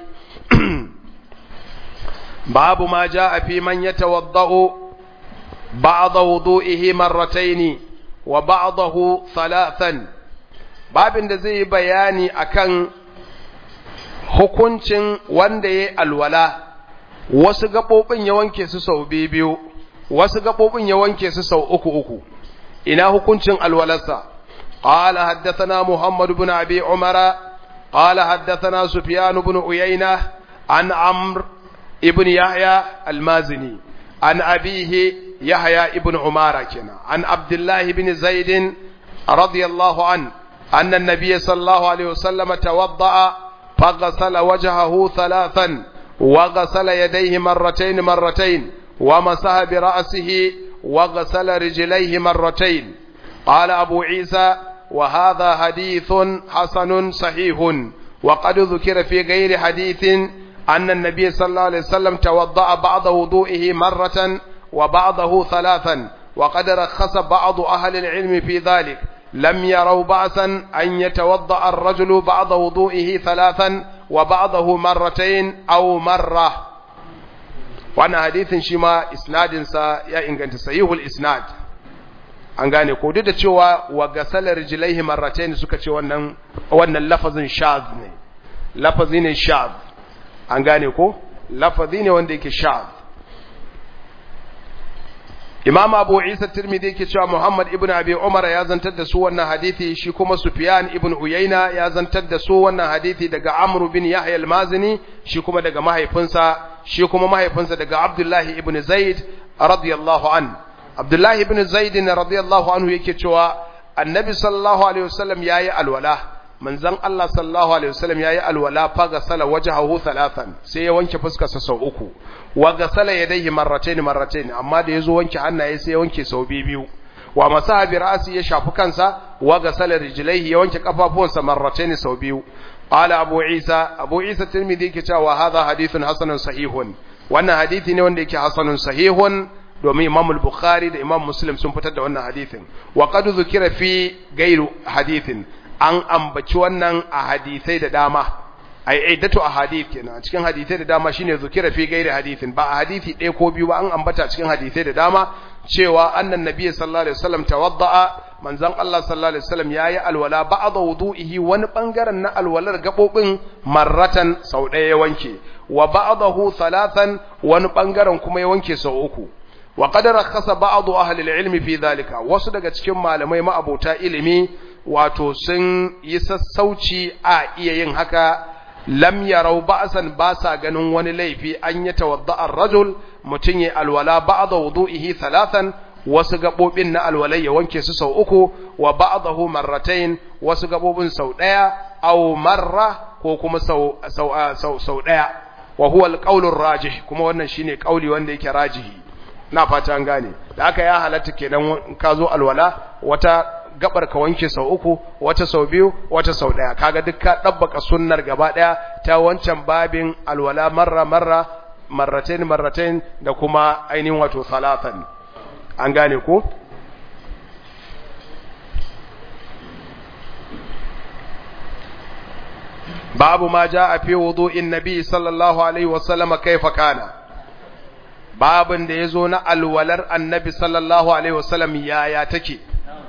babu ma jaa fi man yatawaddau ba'da wudu'ihi marratayn wa ba'dahu thalathan babin da zai bayani akan hukuncin wanda ya alwala wasu gabobin ya wanke su sau biyu wasu gabobin ya wanke su sau uku uku ina hukuncin alwalarsa قال حدثنا محمد بن أبي عمر قال حدثنا سفيان بن عيينة عن عمرو ابن يحيى المازني عن أبيه يحيى ابن عمارة كنا عن عبد الله بن زيد رضي الله عنه أن النبي صلى الله عليه وسلم توضأ فغسل وجهه ثلاثا وغسل يديه مرتين مرتين ومسح برأسه وغسل رجليه مرتين قال أبو عيسى وهذا حديث حسن صحيح وقد ذكر في غير حديث أن النبي صلى الله عليه وسلم توضأ بعض وضوئه مرة وبعضه ثلاثا وقد رخص بعض أهل العلم في ذلك لم يروا بأسا أن يتوضأ الرجل بعض وضوئه ثلاثا وبعضه مرتين أو مرة وأنا حديث شما إسناد سا يا إنجنت صحيح الإسناد an gane ko duk da cewa wa gasalar rijlaihi marratayn suka ce wannan wannan lafazin shaz ne lafazi ne shaz an gane ko lafazi ne wanda yake shaz Imam Abu Isa Tirmidhi yake cewa Muhammad ibn Abi Umar ya zantar da su wannan hadisi shi kuma Sufyan ibn Uyayna ya zantar da su wannan hadisi daga Amr bin Yahya al-Mazini shi kuma daga mahaifinsa shi kuma mahaifinsa daga Abdullah ibn Zaid radiyallahu an Abdullah ibn Zaid radiyallahu anhu yake cewa Annabi sallallahu alaihi wasallam yayi alwala manzon Allah sallallahu alaihi wasallam yayi alwala fa gasala wajhahu thalathan sai ya wanke fuskarsa sau uku wa gasala yadayhi marratayn marratayn amma da yazo wanke hannaye sai ya wanke sau biyu wa masaha bi ra'si ya shafi kansa wa gasala rijlaihi ya wanke kafafuwansa marratayn sau biyu qala abu isa abu isa tirmidhi yake cewa hadha hadithun hasanun sahihun wannan hadisi ne wanda yake hasanun sahihun domin Imam al-Bukhari da Imam Muslim sun fitar da wannan hadithin wa qad zukira fi gairu hadithin an ambaci wannan a hadisai da dama ai iddatu ahadith kenan cikin hadisai da dama shine zukira fi gairi hadithin ba a hadisi ɗaya ko biyu ba an ambata cikin hadisai da dama cewa annan nabiyyi sallallahu alaihi wasallam tawadda'a manzon Allah sallallahu alaihi wasallam yayi alwala ba'da wudu'ihi wani bangaren na alwalar gabobin marratan sau ɗaya ya wanke wa ba'dahu thalathan wani bangaren kuma ya wanke sau uku wa qad rakhasa ba'd ahli al-ilm fi dhalika wasu daga cikin malamai ma'abota ilimi wato sun yi sassauci a iya yin haka lam yarau ba'san ba sa ganin wani laifi an yi tawadda rajul mutum ya alwala ba'da wudu'ihi thalathan wasu gabobin na alwalai ya wanke su sau uku wa ba'dahu marratayn wasu gabobin sau daya aw marra ko kuma sau sau sau, sau daya wa huwa alqawlur rajih kuma wannan shine kauli wanda yake rajihi na fata an gane da aka ya halatta kenan ka zo alwala wata gabar ka wanke sau uku wata sau biyu wata sau daya kaga duk ka dabbaka sunnar gaba daya ta wancan babin alwala marra marra marratain marratain da kuma ainihin wato salatan an gane ko babu ma jaa fi wudu'in nabi sallallahu alaihi wasallam kaifa kana babin da yazo na alwalar annabi sallallahu alaihi wasallam yaya take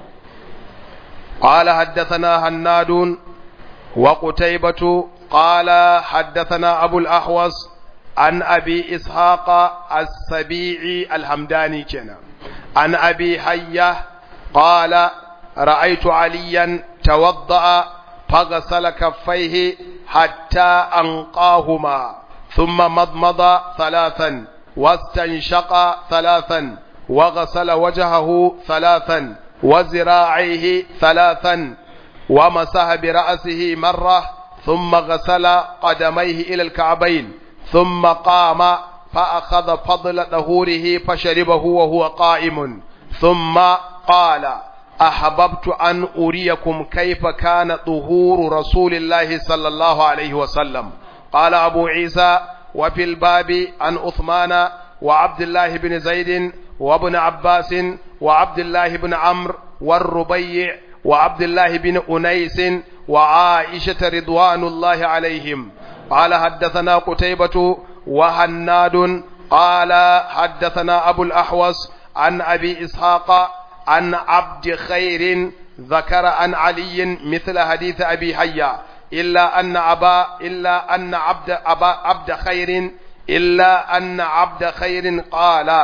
قال حدثنا هناد وقتيبة قال حدثنا أبو الأحوص عن أبي إسحاق السبيعي الحمداني كنا عن أبي حية قال رأيت عليا توضأ فغسل كفيه حتى أنقاهما ثم مضمض ثلاثا واستنشق ثلاثا وغسل وجهه ثلاثا وزراعيه ثلاثا ومسح برأسه مرة ثم غسل قدميه إلى الكعبين ثم قام فأخذ فضل ظهوره فشربه وهو قائم ثم قال أحببت أن أريكم كيف كان ظهور رسول الله صلى الله عليه وسلم قال أبو عيسى وفي الباب عن عثمان وعبد الله بن زيد وابن عباس وعبد الله بن عمرو والربيع وعبد الله بن أنيس وعائشة رضوان الله عليهم قال حدثنا قتيبة وهناد قال حدثنا أبو الأحوص عن أبي إسحاق عن عبد خير ذكر عن علي مثل حديث أبي حيا إلا أن أبا إلا أن عبد أبا عبد خير إلا أن عبد خير قال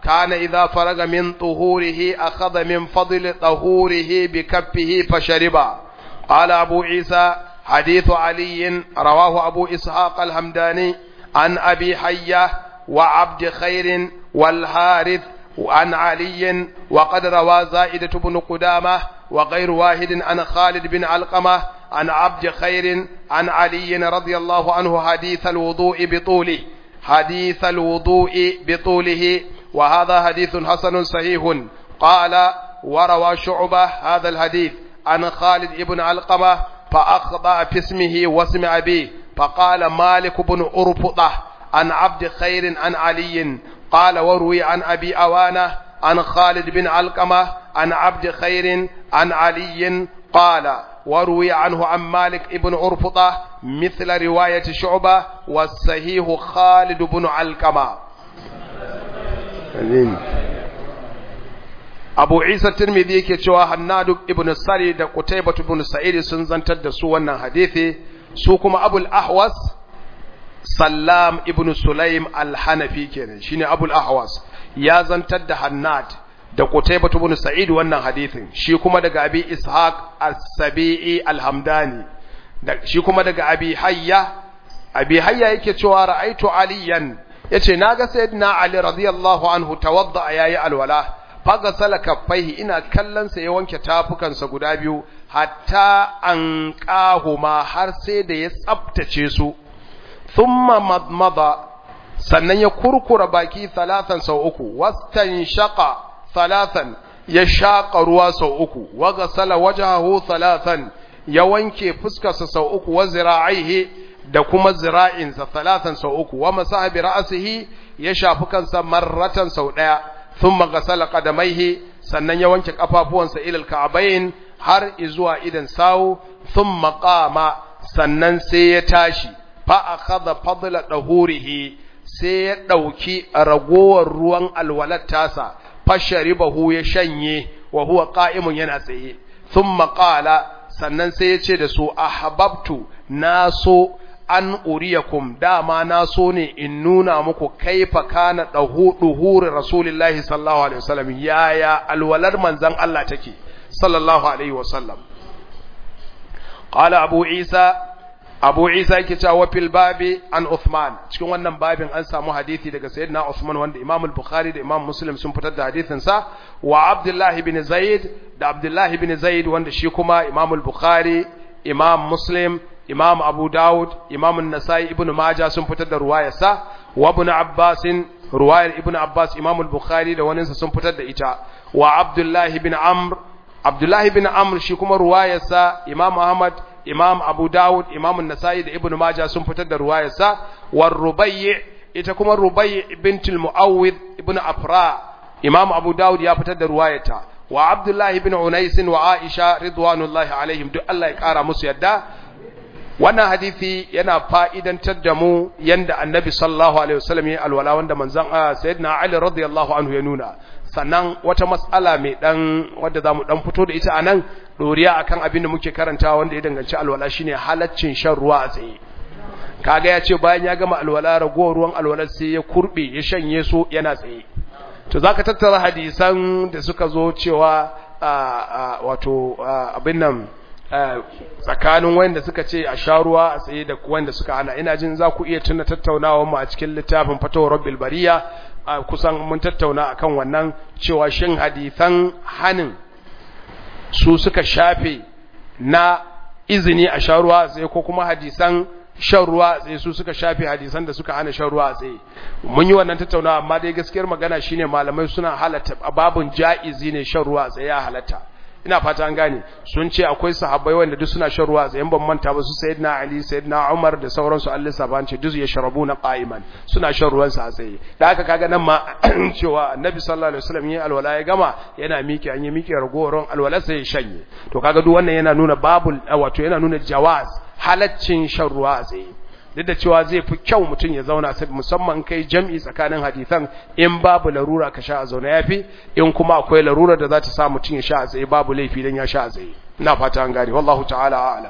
كان إذا فرغ من طهوره أخذ من فضل طهوره بكفه فشرب قال أبو عيسى حديث علي رواه أبو إسحاق الهمداني عن أبي حية وعبد خير والحارث عن علي وقد روى زائدة بن قدامة وغير واحد عن خالد بن علقمة عن عبد خير عن علي رضي الله عنه حديث الوضوء بطوله حديث الوضوء بطوله وهذا حديث حسن صحيح قال وروى شعبة هذا الحديث عن خالد بن علقمة فأخطأ في اسمه واسم أبيه فقال مالك بن أرفطة عن عبد خير عن علي قال وروي عن أبي أوانة عن خالد بن علقمة عن عبد خير عن علي قال وروي عنه عن مالك بن أرفطة مثل رواية شعبة والصحيح خالد بن علقمة Abu Isa Tirmidhi yake cewa Hannadu ibn Sari da Qutaybah ibn Sa'id sun zantar da su wannan hadisi su kuma Abul Ahwas Sallam ibn Sulaim al-Hanafi kenan shine Abul Ahwas ya zantar da Hannad da Qutaybah ibn Sa'id wannan hadisin shi kuma daga Abi Ishaq as-Sabi'i al-Hamdani da shi kuma daga Abi Hayya Abi Hayya yake cewa ra'aitu Aliyan yace naga Sayyidina Ali radiyallahu anhu tawadda yayi alwala faga salaka faihi ina kallon sa ya wanke tafukansa guda biyu hatta an kahuma har sai da ya tsaftace su thumma madmada sannan ya kurkura baki talatan sau uku wastan shaqa talatan ya shaqa ruwa sau uku wa gasala wajhahu talatan ya wanke fuskarsa sau uku wa zira'aihi da kuma zira'insa talatan sau uku wa masaha bi ra'sihi ya shafi kansa marratan sau daya thumma gasala qadamaihi sannan ya wanke kafafuwansa ilal ka'bayn har izuwa idan sawu thumma qama sannan sai ya tashi fa akhadha fadla dahurihi sai ya dauki ragowar ruwan alwalat tasa fasharibahu ya shanye wa huwa qa'imun yana tsaye thumma qala sannan sai ya ce da su ahbabtu naso an uriyakum dama na so ne in nuna muku kaifa kana duhuri rasulullahi sallallahu alaihi wasallam yaya alwalar manzon Allah take sallallahu alaihi wasallam qala abu isa abu isa yake cewa fil babi an uthman cikin wannan babin an samu hadisi daga sayyidina uthman wanda imam al-bukhari da imam muslim sun fitar da hadisin sa wa abdullahi bin zaid da abdullahi bin zaid wanda shi kuma imam al-bukhari imam muslim imam abu dawud imam an-nasai ibnu majah sun fitar da ruwayarsa wa ibn abbas ruwayar ibn abbas imam al-bukhari da waninsa sun fitar da ita wa abdullahi bin amr abdullahi bin amr shi kuma ruwayarsa imam ahmad imam abu dawud imam an-nasai da ibn majah sun fitar da ruwayarsa war rubayy ita kuma rubayy bint al-muawwid ibn afra imam abu dawud ya fitar da ruwayarta wa abdullahi bin unais wa aisha ridwanullahi alaihim duk Allah ya kara musu yadda wannan hadisi yana fa'idantar da mu yanda annabi sallallahu alaihi wasallam ya alwala wanda manzon sayyidina ali radiyallahu anhu ya nuna sannan wata mas'ala mai dan wanda zamu dan fito da ita anan doriya akan abin da muke karantawa wanda ya danganci alwala shine halaccin shan ruwa a tsaye kaga ya ce bayan ya gama alwala ragowar ruwan alwala sai ya kurbe ya shanye su yana tsaye to zaka tattara hadisan da suka zo cewa wato abin nan tsakanin wanda suka ce a sha ruwa a tsaye da wanda suka hana ina jin za ku iya tuna tattaunawa mu a cikin littafin fatawar rabbil bariya kusan mun tattauna akan wannan cewa shin hadisan hanin su suka shafe na izini a sha ruwa a tsaye ko kuma hadisan shan ruwa a tsaye su suka shafe hadisan da suka hana shan ruwa a tsaye mun yi wannan tattaunawa amma dai gaskiyar magana shine malamai suna halatta babun ja'izi ne shan ruwa a tsaye ya halatta ina fata an gane sun ce akwai sahabbai wanda duk suna shan ruwa a tsayen ban manta ba su sayyidina ali sayyidina umar da sauransu Allah saban ce duk ya sharabu na qa'iman suna shan ruwan sa a tsaye da haka kaga nan ma cewa annabi sallallahu alaihi wasallam yayin alwala ya gama yana miki an yi miki ragowar alwala sai ya shanye to kaga duk wannan yana nuna babul wato yana nuna jawaz halaccin shan ruwa a tsaye duk da cewa zai fi kyau mutum ya zauna sai musamman kai jam'i tsakanin hadisan in babu larura ka sha a zaune yafi in kuma akwai larura da za ta sa mutum ya sha a tsaye babu laifi dan ya sha a tsaye ina fata an gane wallahu ta'ala a'lam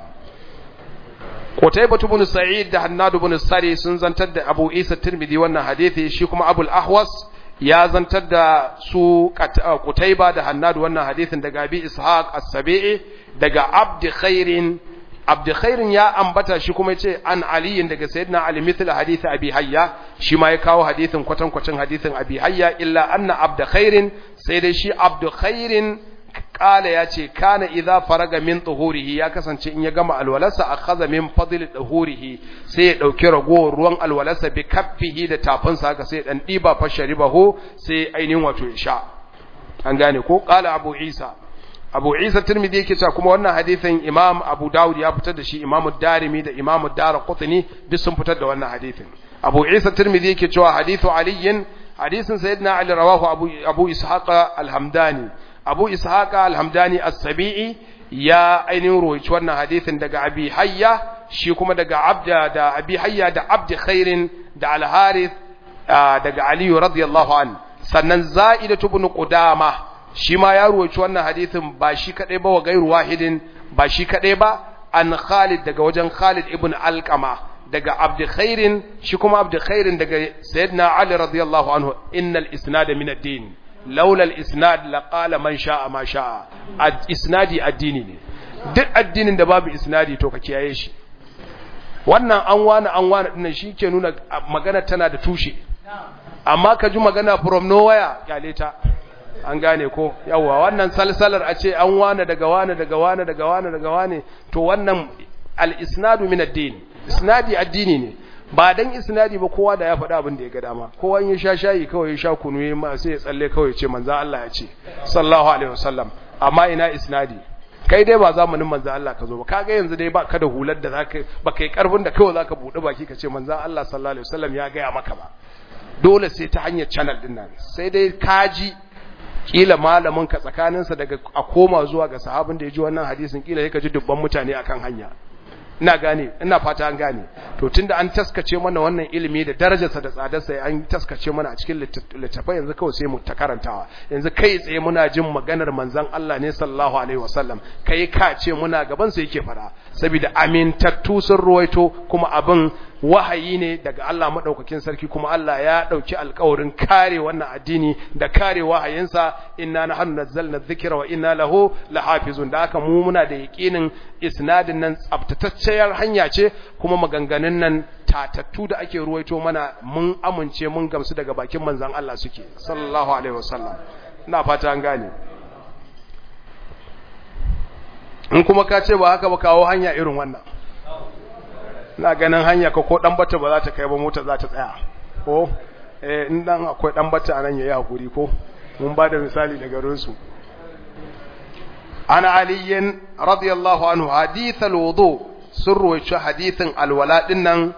Qutaybah ibn Sa'id da Hannad ibn Sari sun zantar da Abu Isa Tirmidhi wannan hadisi shi kuma Abu al-Ahwas ya zantar da su Qutayba da Hannad wannan hadisin daga Abi Ishaq As-Sabi'i daga Abd Khairin Abd Khairin ya ambata shi kuma yace an Ali daga Sayyidina Ali mithla hadith Abi Hayya shi ma ya kawo hadisin kwatan kwatan hadisin Abi Hayya illa anna Abd Khairin sai dai shi Abd Khairin kala ya ce kana idza faraga min tuhurihi ya kasance in ya gama alwalarsa akhadha min fadl tuhurihi sai ya dauki ragowar ruwan alwalarsa bi kaffihi da tafinsa haka sai dan diba fa sharibahu sai ainihin wato ya sha an gane ko kala abu isa abu isa tirmidhi yake cewa kuma wannan hadisin imam abu daud ya fitar da shi imam darimi da imam darqutni duk sun fitar da wannan hadisin abu isa tirmidhi yake cewa hadithu aliyin hadisin sayyidina ali rawahu abu abu ishaq al-hamdani abu ishaqa alhamdani as-sabi'i ya ainihin roici wannan hadisin daga abi hayya shi kuma daga abda da abi hayya da abdi khairin da al-harith daga ali radiyallahu an sannan za'idatu ibn qudama shi ma ya roici wannan hadisin ba shi kadai ba wa gairu wahidin ba shi kadai ba an khalid daga wajen khalid ibn alqama daga abdi khairin shi kuma abdi khairin daga sayyidina ali radiyallahu anhu innal isnada min ad-din laula al-isnad laqala man sha'a ma sha'a isnadi addini ne duk addinin da babu isnadi to ka kiyaye shi wannan an wani an wani dinnan shike nuna magana tana da tushe amma ka ji magana from nowhere kyale ta an gane ko yawa wannan salsalar a ce an wani daga wani daga wani daga wani daga wani to wannan al-isnadu min ad-din isnadi addini ne ba dan isnadi ba kowa da ya faɗa abin da ya ga dama kowa ya sha shayi kawai ya sha kunu ya ma sai ya tsalle kawai ce manzo Allah ya ce sallallahu alaihi wasallam amma ina isnadi kai dai ba zamanin manzo Allah ka zo ba kaga yanzu dai ba ka da hular da zaka ba kai karfin da kawai zaka bude baki ka ce manzo Allah sallallahu alaihi wasallam ya ga ya maka ba dole sai ta hanyar channel din nan sai dai kaji kila malamin ka tsakaninsa daga a koma zuwa ga sahabin da ya ji wannan hadisin kila ya ji dubban mutane akan hanya ina gane ina fata an gane to tunda an taskace mana wannan ilimi da darajarsa da tsadarsa an taskace mana a cikin littafai yanzu kawai sai mu ta karantawa yanzu kai tsaye muna jin maganar manzon Allah ne sallallahu alaihi wasallam kai ka ce muna gaban sa yake fara saboda amintattu sun ruwaito kuma abin wahayi ne daga Allah madaukakin sarki kuma Allah ya dauki alƙawarin kare wannan addini da kare wahayinsa inna nahnu nazzalna dhikra wa inna lahu lahafizun da haka mu muna da yaqinin isnadin nan tsabtatacciyar hanya ce kuma maganganun nan tatattu da ake ruwaito mana mun amince mun gamsu daga bakin manzon Allah suke sallallahu alaihi wasallam ina fata an gane in kuma ka ce ba haka ba kawo hanya irin wannan na ganin hanya ka ko dan bata ba za ta kai ba mota za ta tsaya ko eh in dan akwai dan bata anan yayi hakuri ko mun ba da misali daga rusu ana aliyin radiyallahu anhu hadith alwudu sirru shi hadithin alwala din nan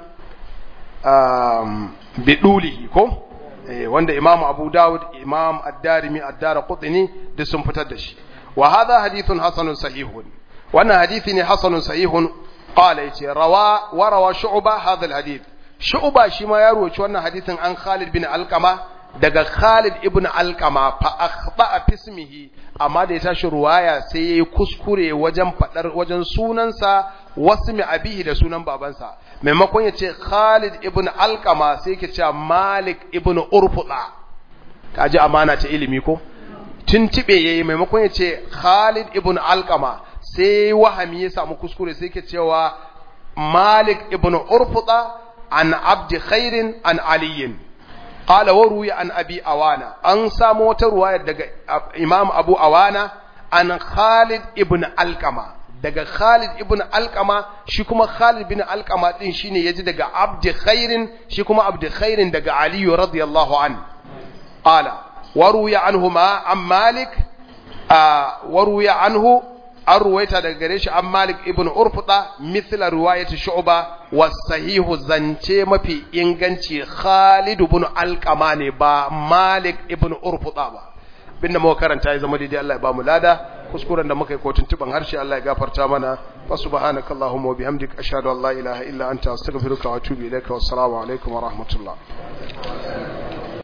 um bidulihi ko eh wanda imamu abu daud imam ad-darimi ad-darqutni duk sun fitar da shi wa hadha hadithun hasanun sahihun wannan hadisi ne hasanun sahihun qala yace rawa wa rawa shu'ba hadha alhadith shu'ba shi ma ya ruwaci wannan hadisin an Khalid bin Alqama daga Khalid ibn Alqama fa akhta fismihi amma da ya tashi ruwaya sai yayi kuskure wajen fadar wajen sunansa wasmi abihi da sunan babansa maimakon ya ce Khalid ibn Alqama sai yake cewa Malik ibn Urfuda kaji amana ta ilimi ko tuntube yayi maimakon ya ce Khalid ibn Alqama sai wahami ya samu kuskure sai ke cewa Malik ibn Urfuda an Abdi Khairin an Aliyin qala wa ruya an Abi Awana an samu wata ruwaya daga Imam Abu Awana an Khalid ibn Alqama daga Khalid ibn Alqama shi kuma Khalid ibn Alqama din shine yaji daga Abdi Khairin shi kuma Abdi Khairin daga Ali radiyallahu an qala wa ruya anhuma an Malik wa ruya anhu an ruwaita daga gare shi an Malik ibn Urfuda mithla riwayati Shu'ba was sahihu zance mafi inganci Khalid ibn Alqama ne ba Malik ibn Urfuda ba binda muka karanta ya zama daidai Allah ya ba mu lada kuskuren da muka yi kotun tuban harshe Allah ya gafarta mana wa subhanakallahumma wa bihamdika ashhadu an la ilaha illa anta astaghfiruka wa atubu ilaika wassalamu alaikum wa rahmatullah